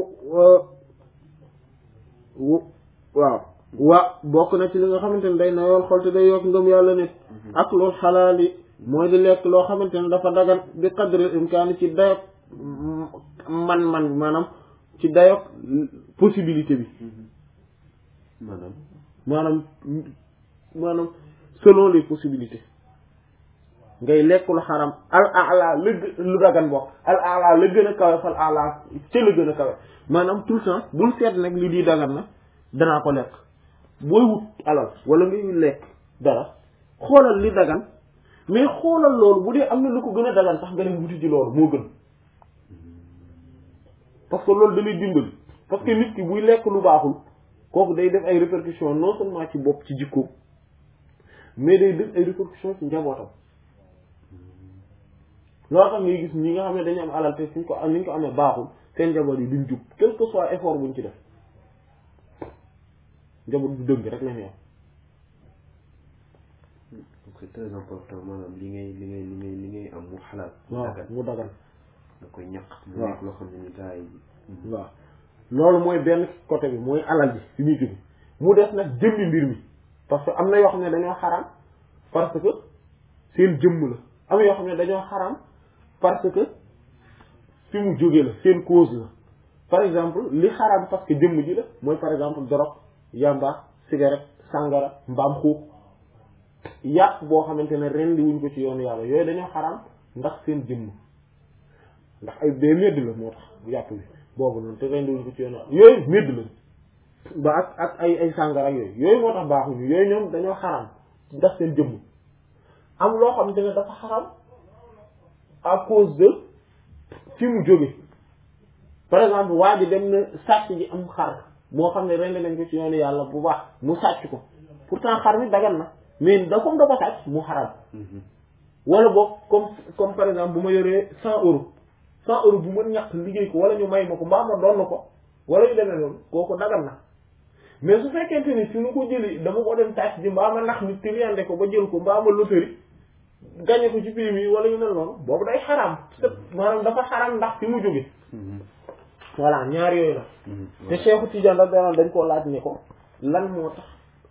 wu waaw wa bokk na ci li nga xamante ne day nayool xol te day yokk ngëm yàlla nit ak loolu xalaal yi mooy di lekk loo xamante ne dafa dagan bi qadril imkaani ci dayok man-man maanaam ci dayok possibilité bi maanaam maanaam maanaam selon les possibilités ngay lekk lu xaram al ala la gë- lu dagan bokk al ala la gën a kawe fal ala ca la gën a kawe maanaam tout le temps bul seet nag li di dagan na danaa ko lekk booy wut alal wala ngay lekk dara xoolal li dagan mais xoolal loolu bu dee am na lu ko gën a dagan sax nga dem wuti ci loolu moo gën parce que loolu da lay dimbali parce que nit ki buy lekk lu baaxul kooku day def ay répercussions non seulement ci bopp ci jikkoom mais day def ay répercussions ci njabootam loolu tax ngay gis ñi nga xam ne dañu am alal te suñ ko am ni ñu ko amee baaxul seen njaboot yi duñ jub quel que soit effort buñ ci def njaboot bu dëgg rek la ñu am c'est très important maanaam li ngay li ngay li ngay li ngay am mu xalaat mu waaw dagan mu dagan da koy ñaq mu waaw. nekk loo xam ne ni gars yi waaw loolu mooy benn côté bi mooy alal bi fi muy jóge mu des nag jëmmi mbir mi parce que am na yoo xam ne dañoo xaram parce que seen jëmm la am yoo xam ne dañoo xaram parce que fi mu jóge la seen cause la par exemple li xaram parce que jëmm ji la mooy par exemple drogue yamba cigarette sangara mbaam xuux yàpp boo xamante ne rendi wuñ ko ci yoonu yàlla yooyu dañoo xaram ndax seen jëmm ndax ay day medd la moo tax yàpp bi boobu noonu te rendi wuñ ko ci yoonu yàlla yooyu medd la ba ak ak ay ay sangara ak yooyu yooyu moo tax baaxuñu yooyu ñoom dañoo xaram ndax seen jëmm am loo xamante ne dafa xaram à cause de fi mu jóge par exemple waa ji dem na sàcc ji am xar moo xam ne rendi nañ ko ci yoonu yàlla bu baax mu sàcc ko pourtant xar mi dagan na mais da comme da ko sàcc mu xaram wala boog comme comme par exemple bu ma yoree cent euros cent euros bu ma ñàkk liggéey ko wala ñu may ma ko mbaa ma doon ko wala yu demee noonu kooku dagal na mais su fekkente ni fi mu ko jëli dama ko dem tàcc ji mbaa ma nax nit triande ko ba jël ko mbaa ma loterie gagné ko ci prix yi wala yu mel noonu boobu day xaraam maanaam dafa xaraam ndax fi mu jóge voilà ñaar yooyu la te Cheikhu Tidiane radiyallahu anhu dañ koo laaj ne ko lan moo tax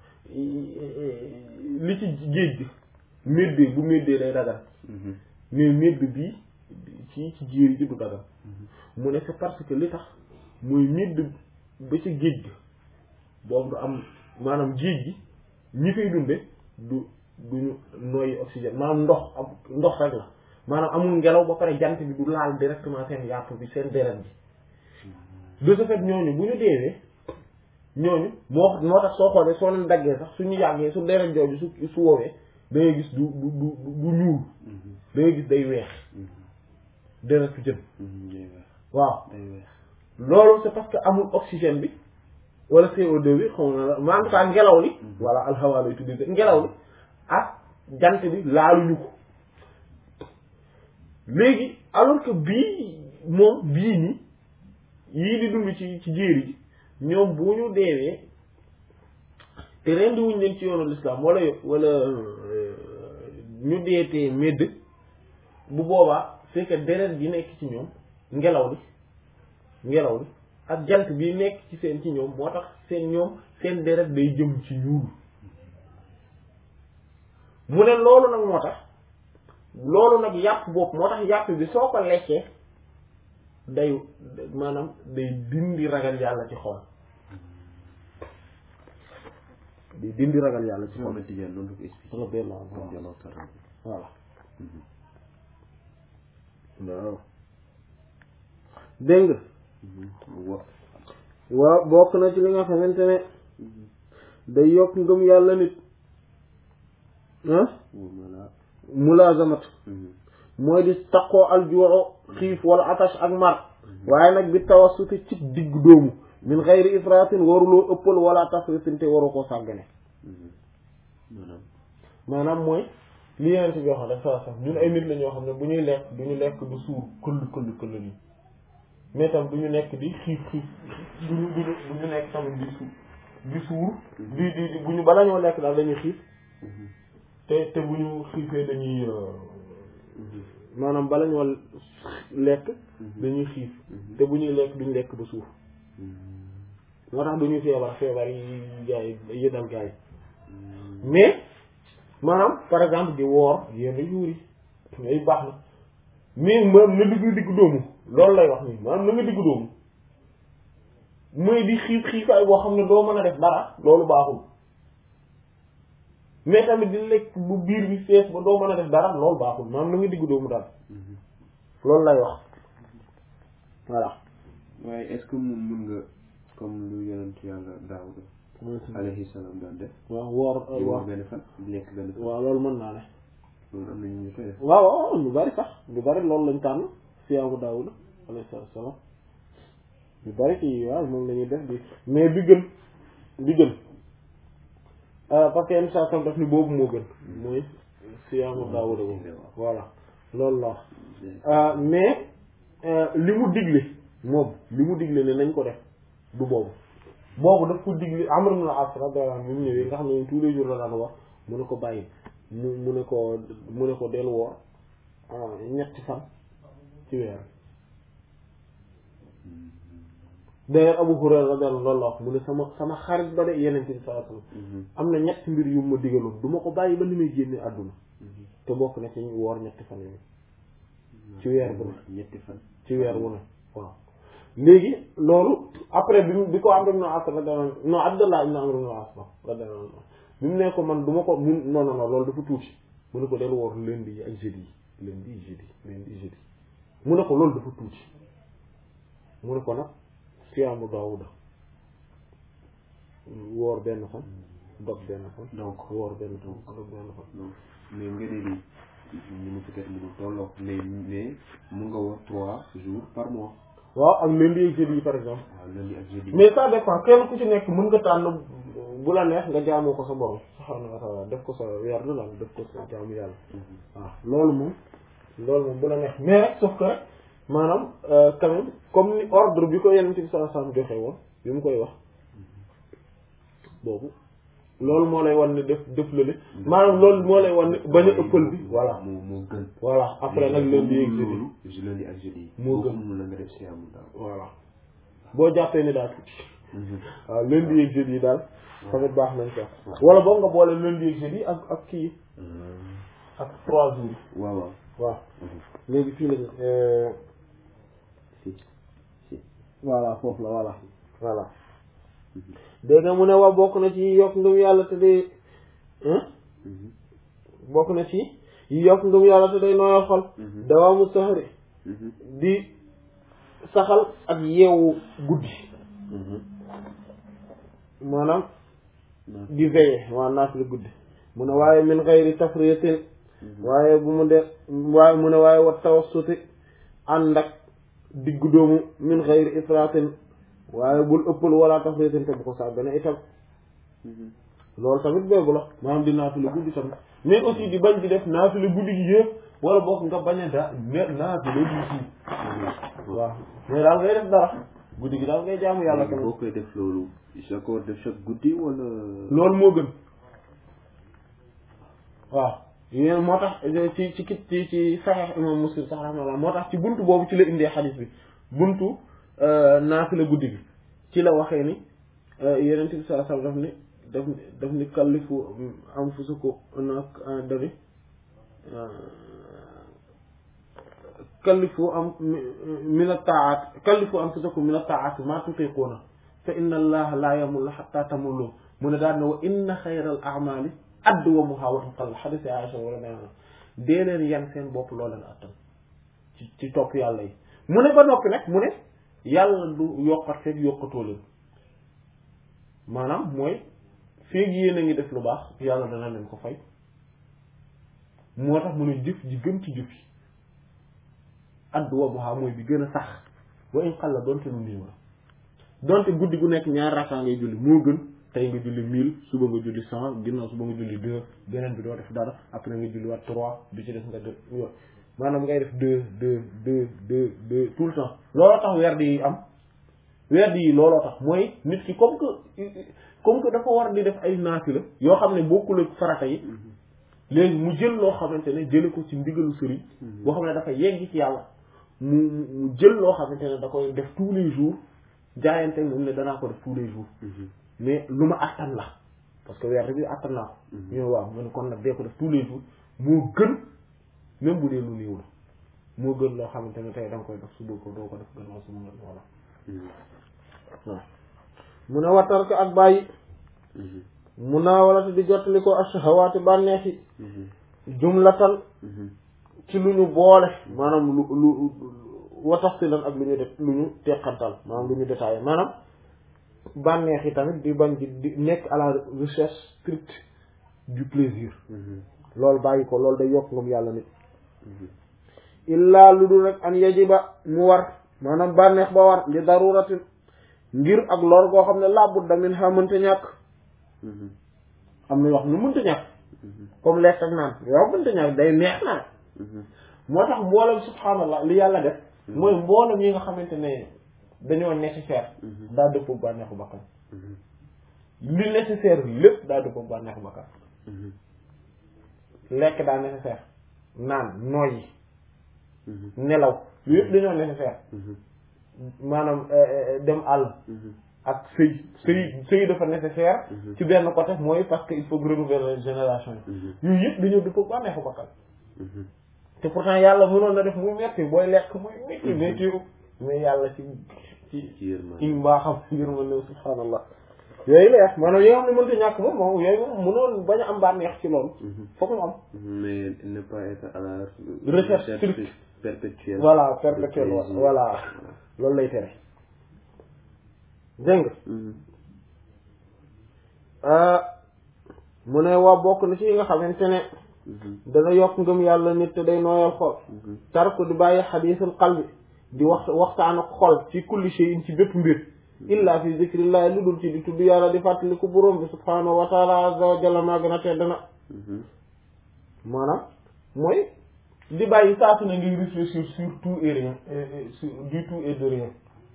li ci géej gi méddee bu méddee day dagal mais médd bii ci ci jéeri ji du dagal mu ne c'est parce que li tax mooy médd ba ci géej gi boobu du am maanaam géej gi ñi fay dunde du duñu noyyi oxygène maanaam ndox am ndox rek la maanaam amul ngelaw ba pare jant bi du laal directement seen yàpp bi seen deret bi de ce fait ñooñu bu ñu deewee ñooñu moo moo tax soo xoolee soo leen daggee sax suñu yàggee su deret jooju su su woowee da ngay gis du du du du ñuul da ngay gis day weex deretu jën waaw loolu c'est parce que amul oxygène bi wala CO2 bi xaw na la mais en tout cas ngelaw li voilà alxawa lay tuddee ngelaw li ak jant bi laaluñu ko léegi alors que bii moom bii nii yii di dund ci ci jéeri ji ñoom bu ñu deewee te rendi wuñ leen ci yoonu l'islam wala wala ñu deetee médd bu boobaa c'est que deret gi nekk ci ñoom ngelaw li ngelaw li ak jant bi nekk ci seen ci ñoom moo tax seen ñoom seen deret day jëm ci ñuul mu ne loolu nag moo tax loolu nag yàpp bopp moo tax yàpp bi soo ko lekkee day maanaam day dindi ragal yàlla ci xol day dindi ragal yàlla ci xol Ahmed Tidiane noonu la ko expliqué radiyallahu anhu radiyallahu ta'ala anhu. voilà waaw dégg nga wa waaw bokk na ci li nga xamante ne day yokk ngëm yàlla nit ah wala mulaazamat mooy di taqoo aljuuxu xiif wala atash ak mar waaye nag bi tawassuti ci digg doomu min xayri ifratin waruloo ëppal wala tafritin te waru koo sàggane maanaam maanaam mooy li yeneen bi waxoon rek saa sax ñun ay nit la ñoo xam ne bu ñuy lekk du ñu lekk du suur këll këll këll nii mais tam du ñu nekk di xiif xiif du ñu du ñu du ñu nekk tamit di suur di suur di di di bu ñu bala ñoo lekk daal dañuy xiif te te bu ñu xiifee dañuy maanaam bala ñoo lekk dañuy xiif te bu ñuy lekk duñ lekk ba suuf moo tax du ñu feebar feebar yi gaay yi dal gaay yi mais maanaam par exemple di woor yenn jours yi yooyu baax na mais maanaam na digg digg doomu loolu lay wax nii maanaam na nga digg doomu mooy di xiif xiifaay boo xam ne doo mën a def dara loolu baaxul mais tamit di lekk bu biir bi fees ba doo mën a def dara loolu baaxul maanaam na nga digg doomu daal loolu lay wax voilà waaye est-ce que moom mun nga comme lu yonent yàlla Daawuda alayhi salaam daan def waaw woor di woor waaw benn fan di lekk benn fan waaw loolu mën naa ne loolu am na ñu ñu koy def waaw waaw lu bari sax lu bari loolu lañ tànn siyaamu Daawuda alayhi salaam lu bari ci waaw moom la ñuy def di mais bi gën bi gën parce que yenn saa tam daf ni boobu moo gën mooy siyaamu Daawuda boobu voilà loolu la wax mais li mu digle moom li mu digle ne nañ ko def du boobu boobu daf ko digle Amr ibn al-As radiyallahu anhu bi mu ñëwee nga xam ne tous les jours la daan wax mu ne ko bàyyi mu mu ne ko mu ne ko del woor ñetti fan ci weer d'ailleurs Abu Hurayra radiyallahu loolu la wax mu ne sama sama xarit ba de yeneen bi sallallahu alayhi wasallam am na ñetti mbir yu ma digaloon du ma ko bàyyi ba ni may génne àdduna te bokk na ci woor ñetti fan yooyu ci weer bu ne ñetti fan ci weer wu ne waaw léegi loolu après bi mu bi ko Amr ibn As radiyallahu non Abdullah ibn Amr ibn As radiyallahu bi mu ne ko man du ma ko mun non non non loolu dafa tuuti mu ne ko del woor lundi yi ak jeudi yi lundi yi jeudi lundi yi jeudi mu ne ko loolu dafa tuuti mu ne ko nag siyaamu Daawuda woor benn fan dog benn fan donc woor benn fan dog benn fan donc mais nga ne ni ñu mu peut-être mu tolloo mais mais mun nga wax trois jours par mois waaw ak lundi ak jeudi yi par exemple waaw lundi ak jeudi mais ça dépend kenn ku ci nekk mën nga tànn bu la neex nga jaamoo ko sa borom subhaanahu wa ta'ala def ko sa weer la def ko sa jaamu yàlla waaw loolu moom loolu moom bu la neex mais rek sauf que rek maanaam quand même comme ni ordre bi ko yenente bi sallallahu alayhi wasallam joxe woon bi mu koy wax boobu loolu moo lay wan ne def def la li maanaam loolu moo lay wan ne bañ a ëppal bi voilà moo moo gën voilà après nag lundi ak jeudi loolu lundi ak jeudi moo gën mun la nga def siyaamu daaw voilà boo jàppee ni daal tuuti waaw lundi ak jeudi yi daal tamit baax nañ ko wala boog nga boole lundi ak jeudi ak ak kii ak trois jours yi waaw waaw waaw léegi fii lañ si si voilà foofu la voilà voilà dégg nga mu ne wax bokk na ci yi yokk ngëm yàlla te day bokk na ci yi yokk ngëm yàlla te day nooyal xol dawaamu saxari di saxal ak yeewu guddi maanaam di veiller waa naaf la guddi mu ne waaye min xayri tafriyatin waaye bu mu de waaye mu ne waaye wa tawassuti ànd ak diggu doomu min xayri ifratin waaye bul ëppal wala tafriyatin te bu ko sàggane itam loolu tamit boobu la maanaam di naafila guddi tamit mais aussi di bañ di def naafila guddi gi yëpp wala bokk nga bañ a da naafila di si waaw mais daal ngay def dara guddi gi daal ngay jaamu yàlla tamit boo koy def loolu chaque heure def chaque guddi wala loolu moo gën waaw yéen moo tax ci ci kit ci ci saxiix imam muslim sax rahmallah moo tax ci buntu boobu ci la indee xadiis bi buntu naafila guddi gi ci la waxee ni yeneen bi sallallahu alayhi wasallam daf ni daf ni daf ni kallifu anfusakum nak dani kallifu am min at-ta'at kallifu anfusakum min at-ta'at ma tutiquna fa inna allaha la yamullu hatta tamullu mu ne daan ne wa inna xayral a'mali adwamuha wa in qalla xadis Aïcha wala nee na dee leen yan seen bopp loo leen attan ci ci topp yàlla yi mu ne ba noppi nag mu ne yàlla du yokkat feeg yokkatoo leen maanaam mooy feeg yéen a ngi def lu baax yàlla dana leen ko fay moo tax mu ne jëf ji gën ci jëf yi adwamuha mooy bi gën a sax wa in qalla donte lu néew la donte guddi gu nekk ñaar rakkaa ngay julli moo gën tey nga julli mille suba nga julli cent ginnaaw suba nga julli deux beneen bi doo def dara après nga julli waat trois bi ci def nga def yo maanaam ngay def deux deux deux deux deux tout le temps looloo tax werd yi am werd yi looloo tax mooy nit ki comme que comme que dafa war di def ay naafila yoo xam ne bokkul ak farata yi léegi mu jël loo xamante ne jële ko ci ndigalu sëriñ boo xam ne dafa yegg ci yàlla mu mu jël loo xamante ne da koy def tous les jours jaayante moom ne danaa ko def tous les jours mais lu ma attan la parce que weer bi attan naa ko ñoo waaw mu ne kon nag dee ko def tous les jours moo gën même bu dee lu néew la moo gën loo xamante ne tey da nga koy def suba ko doo ko def gannaaw su ma voilà waaw mu ne wattar ko ak bàyyi mu naa wala te di jottali ko ashahawaati bànneex yi jumlatan ci lu ñu boole maanaam lu lu watax si lan ak lu ñu def lu ñu teqantal maanaam lu ñu détaillé maanaam bànneex yi tamit di bañ di di nekk à la recherche stricte du plaisir loolu bàyyi ko loolu day yokk ngam yàlla nit illaa lu dul rek an yajiba mu war maanaam bànneex ba war li daruratin ngir ak lor goo xam ne labudda min ha mënta ñàkk am na wax nu mënta ñàkk comme lekk ak naan yow mënta ñàkk day neex naan moo tax mboolem subhaanallah li yàlla def mooy mboolem yi nga xamante ne dañoo nécessaire daa dëppoo bànneexu bakkan li nécessaire lépp daa dëppoo bànneexu bakkan lekk daa nécessaire naan nooyi nelaw lu yëpp dañoo nécessaire maanaam dem àll ak sëy sëy sëy dafa nécessaire ci benn côté mooy parce que il faut renouveler génération yi yooyu yëpp dañoo di ko bànneexu bakkan te pourtant yàlla mënoon na def muy metti booy lekk muy metti metti mais yàlla ci ci ci mbaaxam yërmande subhaanallah yooyu la wax maanaam yi nga xam ne mënta ñàkk moom moom yooyu moom mënoon bañ a am bànneex ci loolu foog mu am mais ne pas être à la recherche stricte perpétuelle voilà perpétuelle voilà loolu lay tere dégg nga mu ne waa bokk na ci yi nga xamante ne dana yokk ngëm yàlla nit te day nooyal xol tarku di bàyyi xadiisul qalbi di wax waxtaan ak xol ci kulli shay'in ci bépp mbir illa fi zikrillahi lu dul ci di tudd yàlla di fàttaliku borom bi subhaanahu wa taala azza wa jalla maa gën a tedd na maanaam mooy di bàyyi saa su ne ngay réfléchir sur tout et rien sur du tout et de rien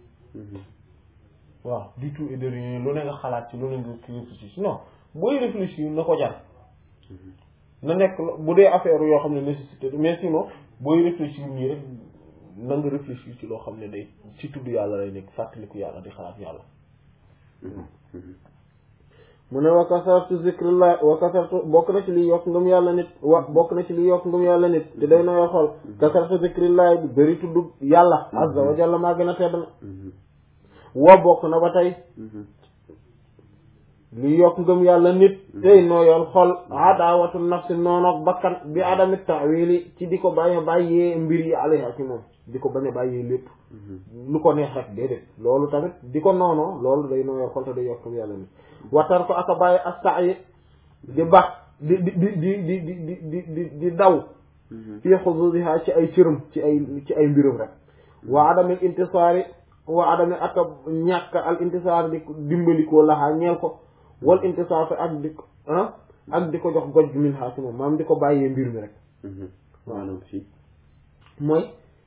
waaw du tout et de rien lu ne nga xalaat ci lu ne nga réfléchir non booy réfléchir na ko jar na nekk bu dee affaire yoo xam ne nécessité mais sinon booy réfléchir nii rek na nga réfléchir ci loo xam ne day ci tudd yàlla lay nekk fàttaliku yàlla di xalaat yàlla mu ne wa kasartu zikrillah wa kasartu bokk na ci liy yokk ngëm yàlla nit wa bokk na ci liy yokk ngëm yàlla nit te day nooy xol kasartu zikrillah bi bëri tudd yàlla azza wa jalla maa gën a tedd na wa bokk na ba tey li yokk ngëm yàlla nit tey nooyal xol adawatu nafsi noonoog bakkan bi adami tawili ci di ko bañ a bàyyee mbir yi alayha ci moom di ko bañ a bàyyee lépp lu ko neex rek déedéet loolu tamit di ko noonoo loolu day nooyal xol te day yokk ngëm yàlla nit watar ko aka bàyyi ak saa yi di bax di di di di di di di di di daw fii xududiha ci ay cëram ci ay ci ay mbirum rek wa adamil intisaari wa adami aka ñàkk al intisaar di dimbalikoo laxaa ñeel ko wal intisaaf ak di ah ak di ko jox goj min xaa si moom maanaam di ko bàyyee mbir mi rek maanaam si mooy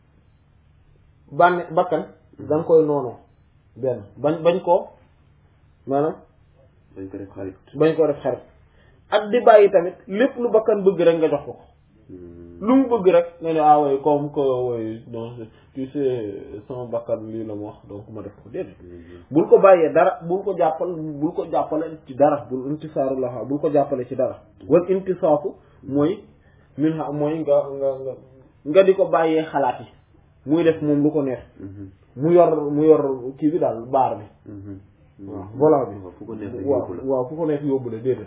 bànne bakkan da nga koy noonoo benn bañ bañ koo maanaam dañ ko def xarit bañ koo def xarit ak di bàyyi tamit lépp lu bakkan bëgg rek nga jox ko ko lu mu bëgg rek nga ne ah oui comme que oui non tu sais sama bakkan lii la mu wax donc ma def ko déedéet bul ko bàyyee dara bul ko jàppal bul ko jàppale ci dara bul intisaaru la bul ko jàppale ci dara wal intisaafu mooy min ha mooy nga nga nga nga di ko bàyyee xalaat yi muy def moom lu ko neex mu yor mu yor kii bi daal baar bi waaw volant bi fu ko neex waaw waaw fu ko neex yóbbu la déedéet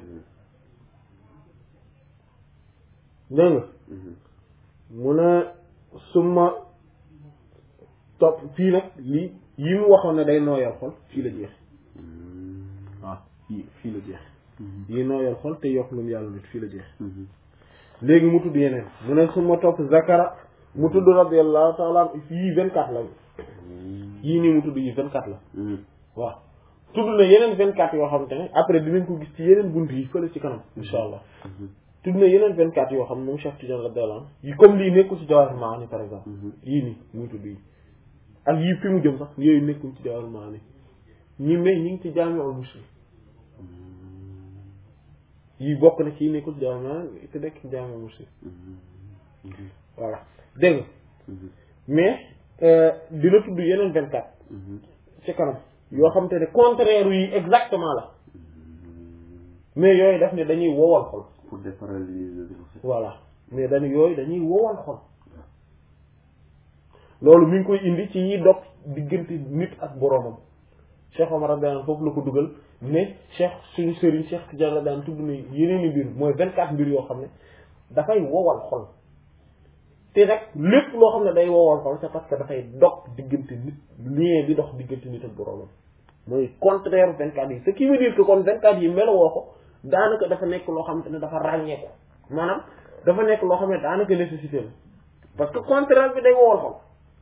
dégg nga mu ne suma topp fii nag lii yi mu waxoon ne day nooyal xol fii la jeex waaw fii fii la jeex yi nooyal xol te yokk ngam yàlla nit fii la jeex léegi mu tudd yeneen mu ne suma topp zakara mu tudd radiyallahu taala yii vingt quatre la yii nii mu tudd yi vingt quatre la waaw tudd na yeneen vingt quatre yoo xamante ne après dinañ ko gis ci yeneen bunt yi fële ci kanam insha allah tudd na yeneen vingt quatre yoo xam ne moom Cheikh Tidiane radiyallahu anhu yi comme lii nekkul ci Jawahir Maani par exemple yii nii muy tudd yi ak yii fi mu jëm sax yooyu nekkul ci Jawahir Maani ñi mais ñi ngi ci Jaami'ul Muslim yii bokk na ci yi nekkul ci Jawahir Maani te nekk ci Jaami'ul Muslim voilà dégg nga mais dina tudd yeneen vingt quatre ci kanam yoo xam te ne contraire yi exactement la mais yooyu daf ne dañuy wowal xol pour déparalysé voilà mais dañu yooyu dañuy wowal xol loolu mi ngi koy indi ci yi dog diggante nit ak boroomam Cheikh Omar radiyallahu anhu foofu la ko dugal mais Cheikh suñu sëriñ Cheikh Tidiane radiyallahu anhu tudd na yeneen i mbir mooy vingt quatre mbir yoo xam ne dafay wowal xol te rek lépp loo xam ne day wowal xol c'est parce que dafay dog diggante nit lien bi dox diggante nit ak boroomam mooy contraire vingt quatre yi ce qui veut dire que kon vingt quatre yi melowoo ko daanaka dafa nekk loo xamante ne dafa ràññeeku maanaam dafa nekk loo xam ne daanaka nécessité la parce que contraire bi day wowal xol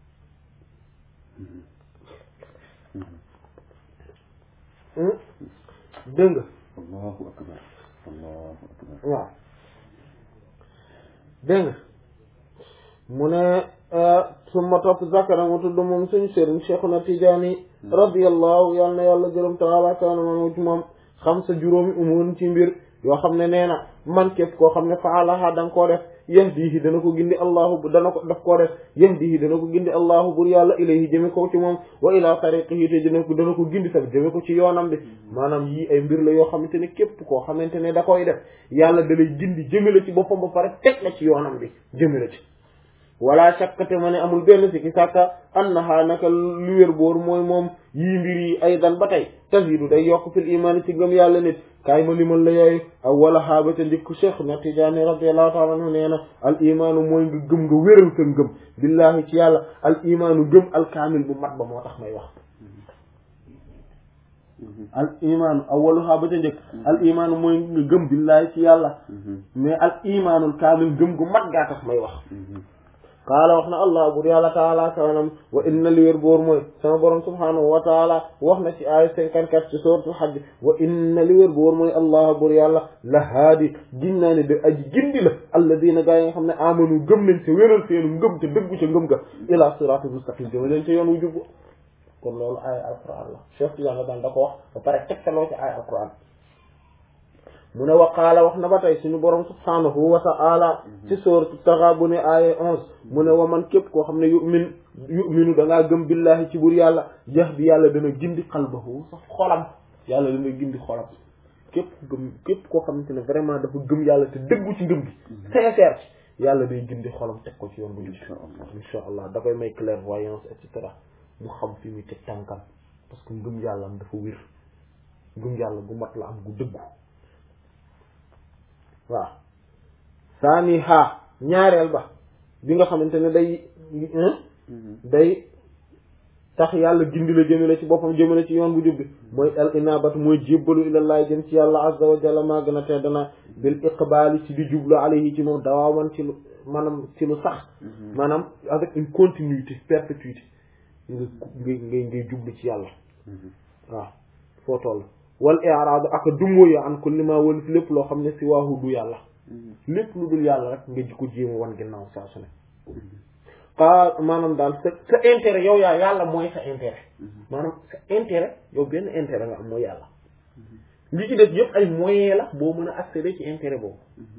dégg nga allahu akbar allahu akbar waaw dégg nga mu ne suma topp zakara mu tudd moom suñu sëriñ Cheikhuna Tijaani radiyallahu yàlla na yàlla gërëm taala kaana moom ci moom xam sa juróomi umuur ci mbir yoo xam ne nee na man képp koo xam ne faalaha da nga koo def yahdihi dana ko gindi allahu dana ko daf koo def yahdihi dana ko gindi allahu bur yàlla ilayhi jëme ko ci moom wa ila tariqihi te dana ko dana ko gindi tamit jëme ko ci yoonam bi maanaam yii ay mbir la yoo xamante ne képp koo xamante ne da koy def yàlla da lay gindi jëme la ci boppam ba pare teg la ci yoonam bi jëme la ci wala shakkate ma ne amul benn si ki sàkka annaha naka lu wér boor mooy moom yii mbir yi aydan ba tey tazidu day yokk fil imaani ci ngëm yàlla nit kaay ma limal la yooyu aw wala xaabata ndikku cheikh na tijaani radiallahu taala anhu nee na al imaanu mooy nga gëm nga wéral sa ngëm billahi ci yàlla al imaanu gëm al kaamil bu mat ba moo tax may wax al imaanu awalu xaabata njëkk al imaanu mooy nga gëm billahi ci yàlla mais al imaanul kaamil gëm gu mat gaa tax may wax qaala wax na allah bur yàlla taala kawanam wa inna li wér boor mooy sama borom subhanahu wa taala wax na ci aaya cinquante-quatre ci suratul hajj wa inna li wér boor mooy allah bur yàlla la haadi gin naa ne da aji gindi la alladina gaa yi nga xam ne amanu gëm nañ te wéral seenu ngëm te dëggu ca ngëm ga ila siratul mustaqim dama leen ca yoon wu jubbu kon loolu aaya alquran la Cheikh Tidiane la daan da ko wax ba pare tegtaloo ci aaya alquran mu ne waqaala wax na ba tey suñu borom subhanahu wa ta'ala ci sourate Taghabun aaya onze mu ne wa man képp koo xam ne yu'min yu'minu da ngaa gëm billahi ci bur yàlla yahdi yàlla dana gindi qalbahu sax xolam yàlla dana gindi xolam képp gëm képp koo xamante ne vraiment dafa gëm yàlla te dëggu ci ngëm gi sincère ci yàlla day gindi xolam teg ko ci yoon bu jub insha allah da koy may clairvoyance et cetera mu xam fi muy teg tànkam parce que ngëm yàlla am dafa wér ngëm yàlla gu mat la am gu dëggu waaw saani haa ñaareel ba bi nga xamante ne day day tax yàlla gindi la jëmale ci boppam jëmale ci yoon bu jubbi mooy al inabatu mooy jébbalu ilallaah jëm ci yàlla azza wa jalla maa gën a tedd na bil iqbaali ci di jublu alayhi ci moom dawaaman ci lu maanaam ci lu sax maanaam avec une continuité perpétuité nga ngay ngay ngay jublu ci yàlla waaw foo toll wal i'raadu ak dummóoyu an kulli ma wal fi lépp loo xam ne si waahu du yàlla lépp lu dul yàlla rek nga ji ko jéema wan ginnaaw saa su ne xaa maanaam daal sa sa intérêt yow yaa yàlla mooy sa intérêt maanaam sa intérêt yow benn intérêt nga am mooy yàlla li ci def yëpp ay moyen la boo mën a accéder ci intérêt boobu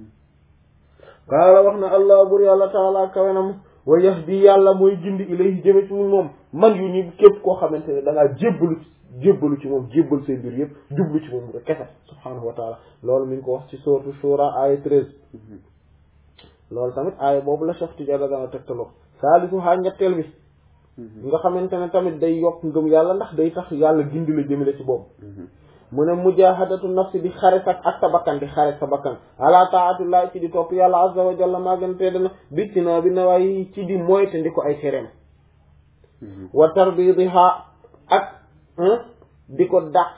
qaala wax na allah bur yàlla taala kawenam wa yahdi yàlla mooy gindi ilayhi jëme ci moom man yu ni képp koo xamante ne da ngaa jébbalu jébbalu ci moom jébbal say mbir yëpp jublu ci moom rek kese subhaanahu wa taala loolu mi ngi ko wax ci sourate Shura aaya treize loolu tamit aaya boobu la Cheikh Tidiane dana tegtaloo saalisu haa ñetteel bi nga xamante ne tamit day yokk ngëm yàlla ndax day tax yàlla gindi la jëmale ci boobu mu ne mujahadatu nafsi di xare sak ak sa bakkan di xare sa bakkan ala taatullah ci di topp yàlla azza wa jalla maa gën tedd na bittinaa bi nawaay ci di moyte ndi ko ay tereem wa tarbidiha ak di ko dàq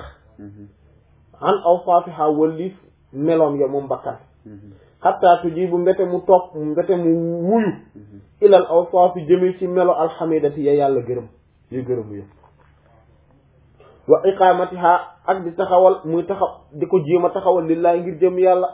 an awsaafiha wallif meloom ya moom bakkan xatta tujibu mbete mu topp mbete mu wuyu ilal awsaafi jëme ci melo alxamidati ya yàlla gërëm ya gërëmu ya wa iqamatiha ak di taxawal muy taxaw di ko jéem a taxawal lillahi ngir jëm yàlla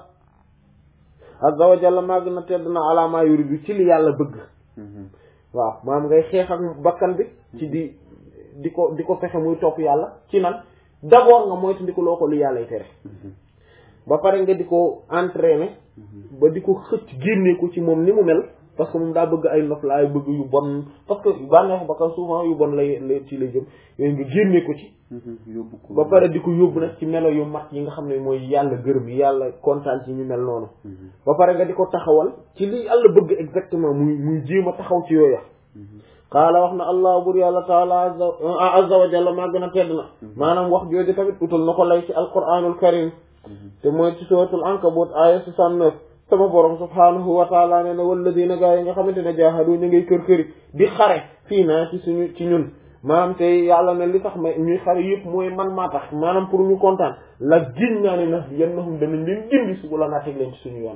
azza wa jalla maa gën a tedd na ala ma yuridu ci li yàlla bëgg waaw maanaam ngay xeex ak bakkan bi ci di di ko di ko fexe muy topp yàlla ci nan d'abord nga moytu ndi ko loo ko lu yàllay tere ba pare nga di ko entraîner ba di ko xëcc génne ko ci moom ni mu mel parce que moom daa bëgg ay noflaay bëgg yu bon parce que bànneexu bakkan souvent yu bon lay ci lay jëm yooyu nga génne ko ci yóbbu ko ba pare di ko yóbbu nag ci melo yu mat yi nga xam ne mooy yàlla gërëm yi yàlla kontaan ci ñu mel noonu ba pare nga di ko taxawal ci li yàlla bëgg exactement muy muy jéem a taxaw ci yooya qaala wax na allah bur yàlla taala azza wa jalla maa gën a tedd na maanaam wax jooju tamit utal na ko lay ci alquranul karim te mooy ci suratul ankabut aya soixante-neuf sama borom subhanahu wa taala nee na walladina gaa yi nga xamante ne jaahadu ñu ngay kër këri di xare fii naa ci suñu ci ñun maanaam te yàlla ne li tax may ñuy xare yëpp mooy man maa tax maanaam pour ñu kontaan la giñ naa ne na yannahum danañ leen gindi su la naa teg leen ci suñu yoon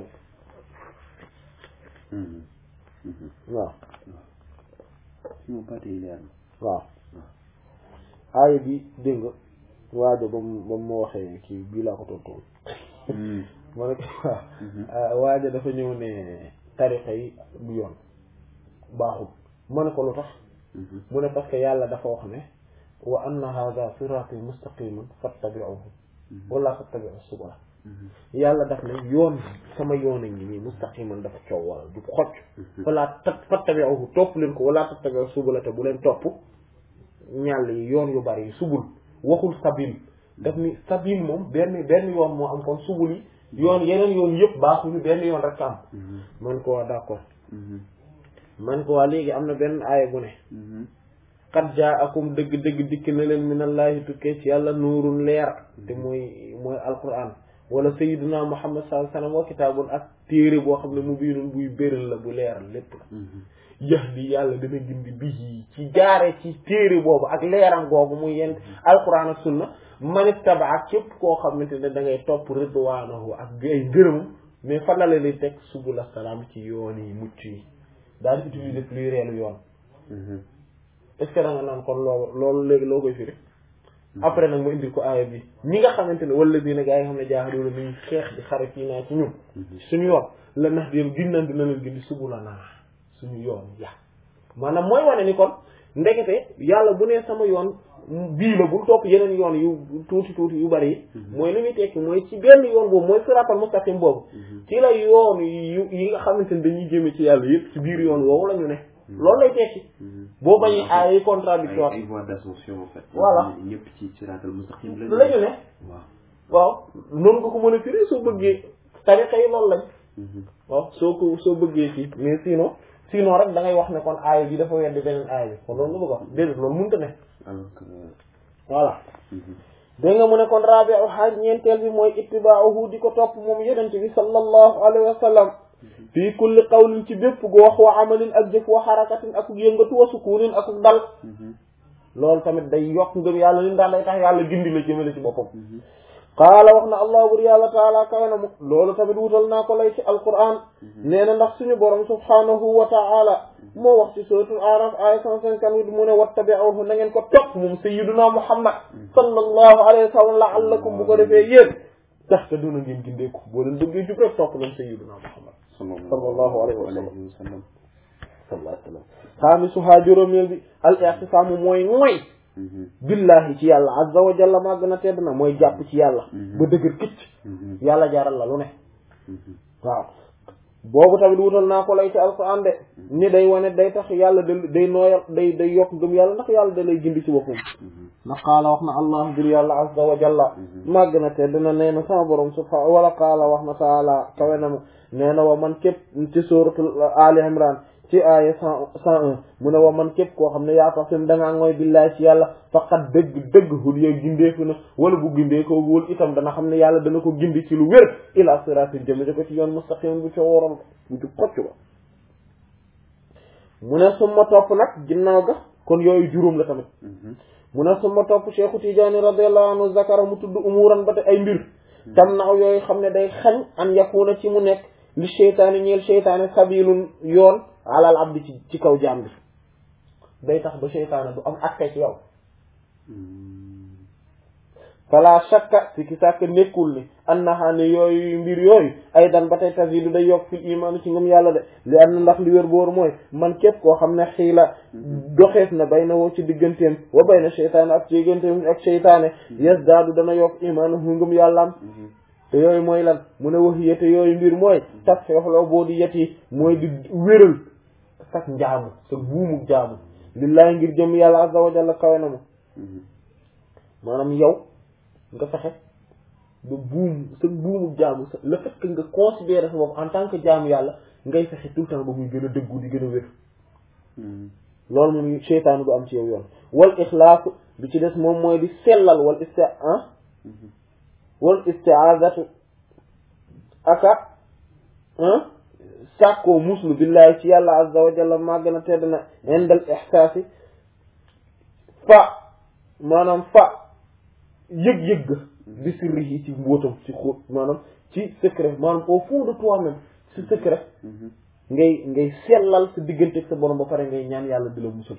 waaw moom parti yi leer na waaw aaya bi dégg nga waajo ba mu ba mu ma waxee kii bii laa ko tontoon ma ne waaw waajo dafa ñëw ne tarixa yi bu yoon baaxul ma ne ko lu tax mu ne parce que yàlla dafa wax ne wa anna hadha sirati mustaqiman fattabi'uhu wala fattabi'u subula yàlla daf ne yoon sama yoon a ngi nii mustaqiman dafa coow wala du xocc falaa tat fattabi'uhu topp leen ko wala tattabi'u subula te bu leen topp ñàll yi yoon yu bari yi subul waxul sabil daf ni sabil moom benn benn yoon moo am kon subul yi yoon yeneen yoon yëpp baaxuñu benn yoon rek am man ko waa d'accord man ko waa léegi am na benn aaya bu ne qad jaakum dëgg dëgg dikk na leen minallahi tukkee ci yàlla nuurun leer te mooy mooy alquran wala sayyiduna muhammad sallallahu alayhi wasallam wa kitaabun ak téere boo xam ne mu biinun buy béral la bu leeral lépp la yahdi yàlla dana gindi bihi ci jaare ci téere boobu ak leeram googu muy yent alquran ak sunna man ittaba ak képp koo xamante ne da ngay topp ridwaanahu ak ay ngërëmam mais fan la leen di teg subula salaam ci yoon yi mucc yi daal utiliser pluriel yoon est-ce que da nga naan kon loolu loolu léegi loo koy firi après nag ma indil ko aaya bi ñi nga xamante ne wala dina gaa yi nga xam ne jaaxal na nañu xeex di xare fii naa ci ñun suñu yoon la nax di ginnan dina leen gindi subula naa suñu yoon ya maanaam mooy wane ni kon ndekete yàlla bu nee sama yoon bii la bul topp yeneen yoon yu tuuti tuuti yu bari yi mooy li muy tekki mooy ci benn yoon boobu mooy siratal mustaqim boobu ci la yoon yu yi nga xamante ne dañuy jëme ci yàlla yëpp ci biir yoon woowu la ñu ne loolu lay tekki boo bañee ay ay contradictoire ay voies d'ascension en fait voilà ñëpp ci siratal mustaqim lañu la ñu ne waaw waaw noonu nga ko mën a firi soo bëggee tarixa yi loolu lañ waaw soo ko soo bëggee fii mais sinon sinon rek da ngay wax ne kon aaya bi dafa weddi beneen aaya bi kon loolu nga bëgg wax déedéet loolu mënta ne alors que voilà dégg nga mu ne kon rabi'u xaaj ñeenteel bi mooy ittiba'uhu di ko topp moom yonent bi sallallahu alayhi wa sallam fii kulli qawlin ci bépp gu wax wa amalin ak jëf wa xarakatin ak yëngatu wa sukunin ak dal loolu tamit day yokk ngëm yàlla li ndax day tax yàlla gindi la jëmale ci boppam qaala wax na allah bur yàlla taala kawe na mu loolu tamit wutal naa ko lay ci alquran nee na ndax suñu borom subhanahu wa taala moo wax ci suratul araf aya cent cinquante-huit mu ne wattabi'uhu na ngeen ko topp moom sayyiduna muhammad sallallahu alayhi wa sallam la'allakum bu ko defee yéen tax te duna ngeen gindeeku boo leen bëggee jub rek topp leen sayyiduna muhammad sallallahu alayhi wa sallam sallam sallallahu alayhi wa sallam xaamisuhaa juróomeel bi al i'tisaamu mooy mooy billahi ci yàlla azza wa jalla maa gën a tedd na mooy jàpp ci yàlla ba dëgër këcc yàlla jaral la lu ne waaw boobu tamit wutal naa ko lay ci alquran de ni day wane day tax yàlla da day nooyal day day yokk gëm yàlla ndax yàlla da lay gindi ci boppam ndax qaala wax na allah bir yàlla azza wa jalla maa gën a tedd na nee na sama borom subhaanahu wala qaala wax na taala kawe na ma nee na wa man képp ci suratul ali imran ci aaya cent cent un mu ne wa man képp koo xam ne yaa tax sim dangaa ngooy billaay ci yàlla faqat dëgg dëgg hul yow gindeeku na wala bu gindeekoo wul itam dana xam ne yàlla dana ko gindi ci lu wér ila siratin jëme ko ci yoon mustaqim bu ca wóoral bu ci xocc ba mu ne suma topp nag ginnaaw ga kon yooyu juróom la tamit mu ne suma topp Cheikhu Tijaani radiyallahu anhu zakara mu tudd umuran ba te ay mbir tam naaw yooyu xam ne day xañ an yakuna ci mu nekk li seytaane ñeel seytaane sabilun yoon alal abdi ci ci kaw jaam bi day tax ba seytaane du am accès ci yow fala shakka si ki sàkk nekkul ni annaha ne yooyu mbir yooyu ay dan ba tey tazidu day yokk fil iman ci ngëm yàlla de li am na ndax li wér boor mooy man képp koo xam ne xiila doxees na bay na woo ci digganteem wa bay na seytaane ak ci digganteem ak seytaane yes daadu dana yokk imaanahu ngëm yàllaam te yooyu mooy lan mu ne wax yete yooyu mbir mooy tas xeexloo boo di yet yi mooy di wéral sak njaamu sa buumu jaamu lillaay ngir jëm yàlla azza wa jalla kawe na ma maanaam yow nga fexe ba buum sa buumu jaamu sa le fait que nga considérer sa bopp en tant que jaamu yàlla ngay fexe tout le temps ba muy gën a dëggu di gën a wér loolu moom seytaanu du am ci yow yoon wal ixlaasu bi ci des moom mooy di sellal wal isti ah wal istiazatu aka sàkkoo muslu billahi ci yàlla azza wa jalla maa gën a tedd na indal ixsaasi fa maanaam fa yëg-yëg bi sirri yi ci mbóotam ci xóot maanaam ci secret maanaam au fond de toi-même ci secret ngay ngay sellal sa diggante ak sa borom ba pare ngay ñaan yàlla di la musal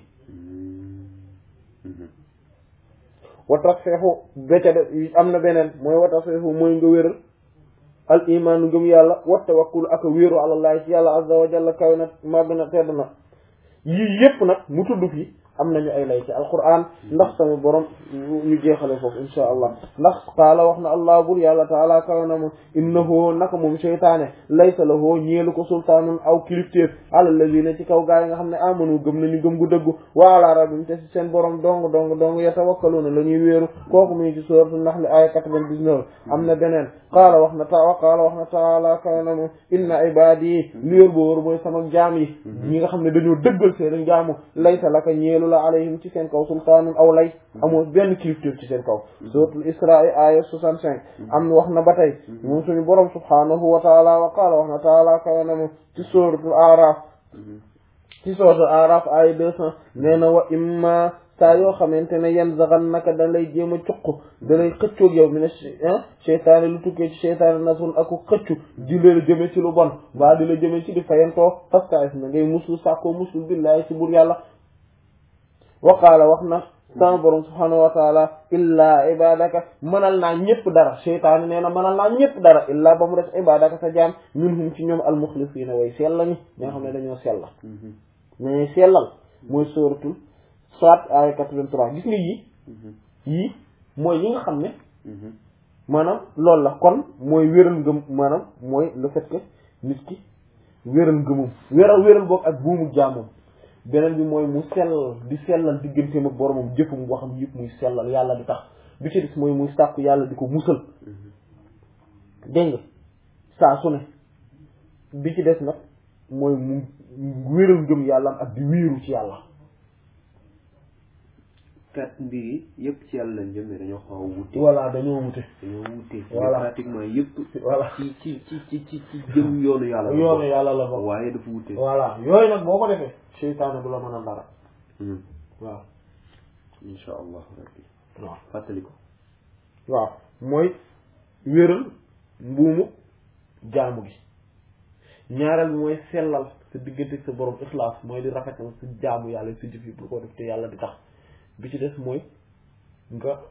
watax feexu bécca de am na beneen mooy watax feexu mooy nga wéral al imaanu ngëm yàlla wa tawakkul ak a wéeru àlallahi ci yàlla azza wa jalla kaw na màgg na tedd na yii yépp nag mu tudd fi am nañu ay lay ci alquran ndax sama borom ñu jeexale foofu insha allah ndax qaala wax na allah bur yàlla taala kaw na mu innahu naka moom seytaane laysa lahu ñeelu ko sultaanun aw kilifteef ala lazina ci kaw gaa yi nga xam ne amanu gëm nañu gëm gu dëggu wa ala rabbim te si seen borom dong dong dong yatawakkaluna la ñuy wéeru kooku mu ngi ci sourate Nahl aya 99 am na beneen qaala wax na ta wa qaala wax na taala kaw na mu inna ibadi li yor boo wóor mooy sama jaam yi ñi nga xam ne dañoo dëggal seen jaamu laysa laka ñeelu la alayhim ci seen kaw sultaanun aw lay amoo benn kilifteef ci seen kaw suratul isra aya 65 am wax na ba tey moom suñu borom subhanahu wa taala wa qaala wax na taala kaw na mu ci suratul araf ci suratul araf aya 200 nee na wa imma saa yoo xamante ne yan zaxan naka da lay jéem a cuq da lay xëccoog yow mi ne cheytaane lu tukkee ci cheytaane nasun aku xëccu di la jëme ci lu bon mbaa di la jëme ci di fayantoo parce que na ngay muslu sàkkoo muslu billahi ci bur yàlla waqaala wax na sama borom subhanahu wa taala illaa ibadaka mënal naa ñëpp dara cheytaane nee na mënal naa ñëpp dara illaa ba mu des ibadaka sa jaam minhum ci ñoom almuxlisiina way sella ñi ñoo xam ne dañoo sella mais sellal mooy sóoratul soit ay 83 gis nga yii yii mooy yi nga xam ne maanaam loolu la kon mooy wéral ngëm maanaam mooy le fait que nit ki wéral ngëmum wéral wéral boog ak buumu jaamum beneen bi mooy mu sellal di sellal digganteem ak boromam jëfum waxam yëpp muy sellal yàlla di tax bi ci des mooy muy sàkku yàlla di ko musal dégg nga saa su ne bi ci des nag mooy mu wéral ngëm yàlla ak di wéeru ci yàlla kat mbir yi yëpp ci yàlla lañ jëm mais dañoo xaw a wute. voilà dañoo wute. dañoo wute. voilà pratiquement yëpp. voilà ci ci ci ci ci ci jëm yoonu yàlla. yoonu yàlla la bokk waaye dafa wute. voilà yooyu nag boo ko defee. seytaane du la mën a dara. waaw. incha allah rabbi. waaw fàttali ko. waaw mooy wéral mbuumu jaamu gi ñaareel bi mooy sellal sa diggante sa borom ixlaas mooy di rafetal sa jaamu yàlla sa jëf yi bu ko def te yàlla di tax bi ci des mooy nga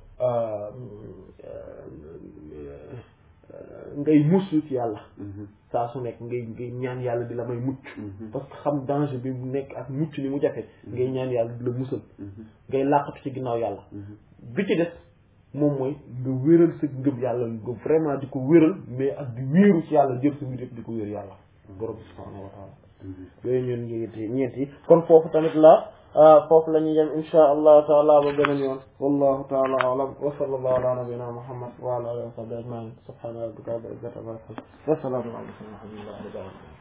ngay muslu ci yàlla saa su nekk ngay ngay ñaan yàlla di la may mucc parce que xam danger bi mu nekk ak mucc ni mu jafe ngay ñaan yàlla di la musal ngay làqatu ci ginnaaw yàlla bi ci des moom mooy nga wéral sa ngëm yàlla nga vraiment di ko wéral mais ak di wéeru ci yàlla jël sa mbir yëpp di ko wér yàlla borom bi subhanahu wa taala yooyu ñoon ñeenti ñeent yi kon foofu tamit la foofu la ñuy yem insha allahu taala ba beneen yoon wallahu taala alam wa sallallahu ala nabina muhammad wa ala alihi wa sahbihi ajmain subhana rabbika rabbil izzati amma yasifun wa salamun ala al mursalin walhamdulillahi rabbil alamin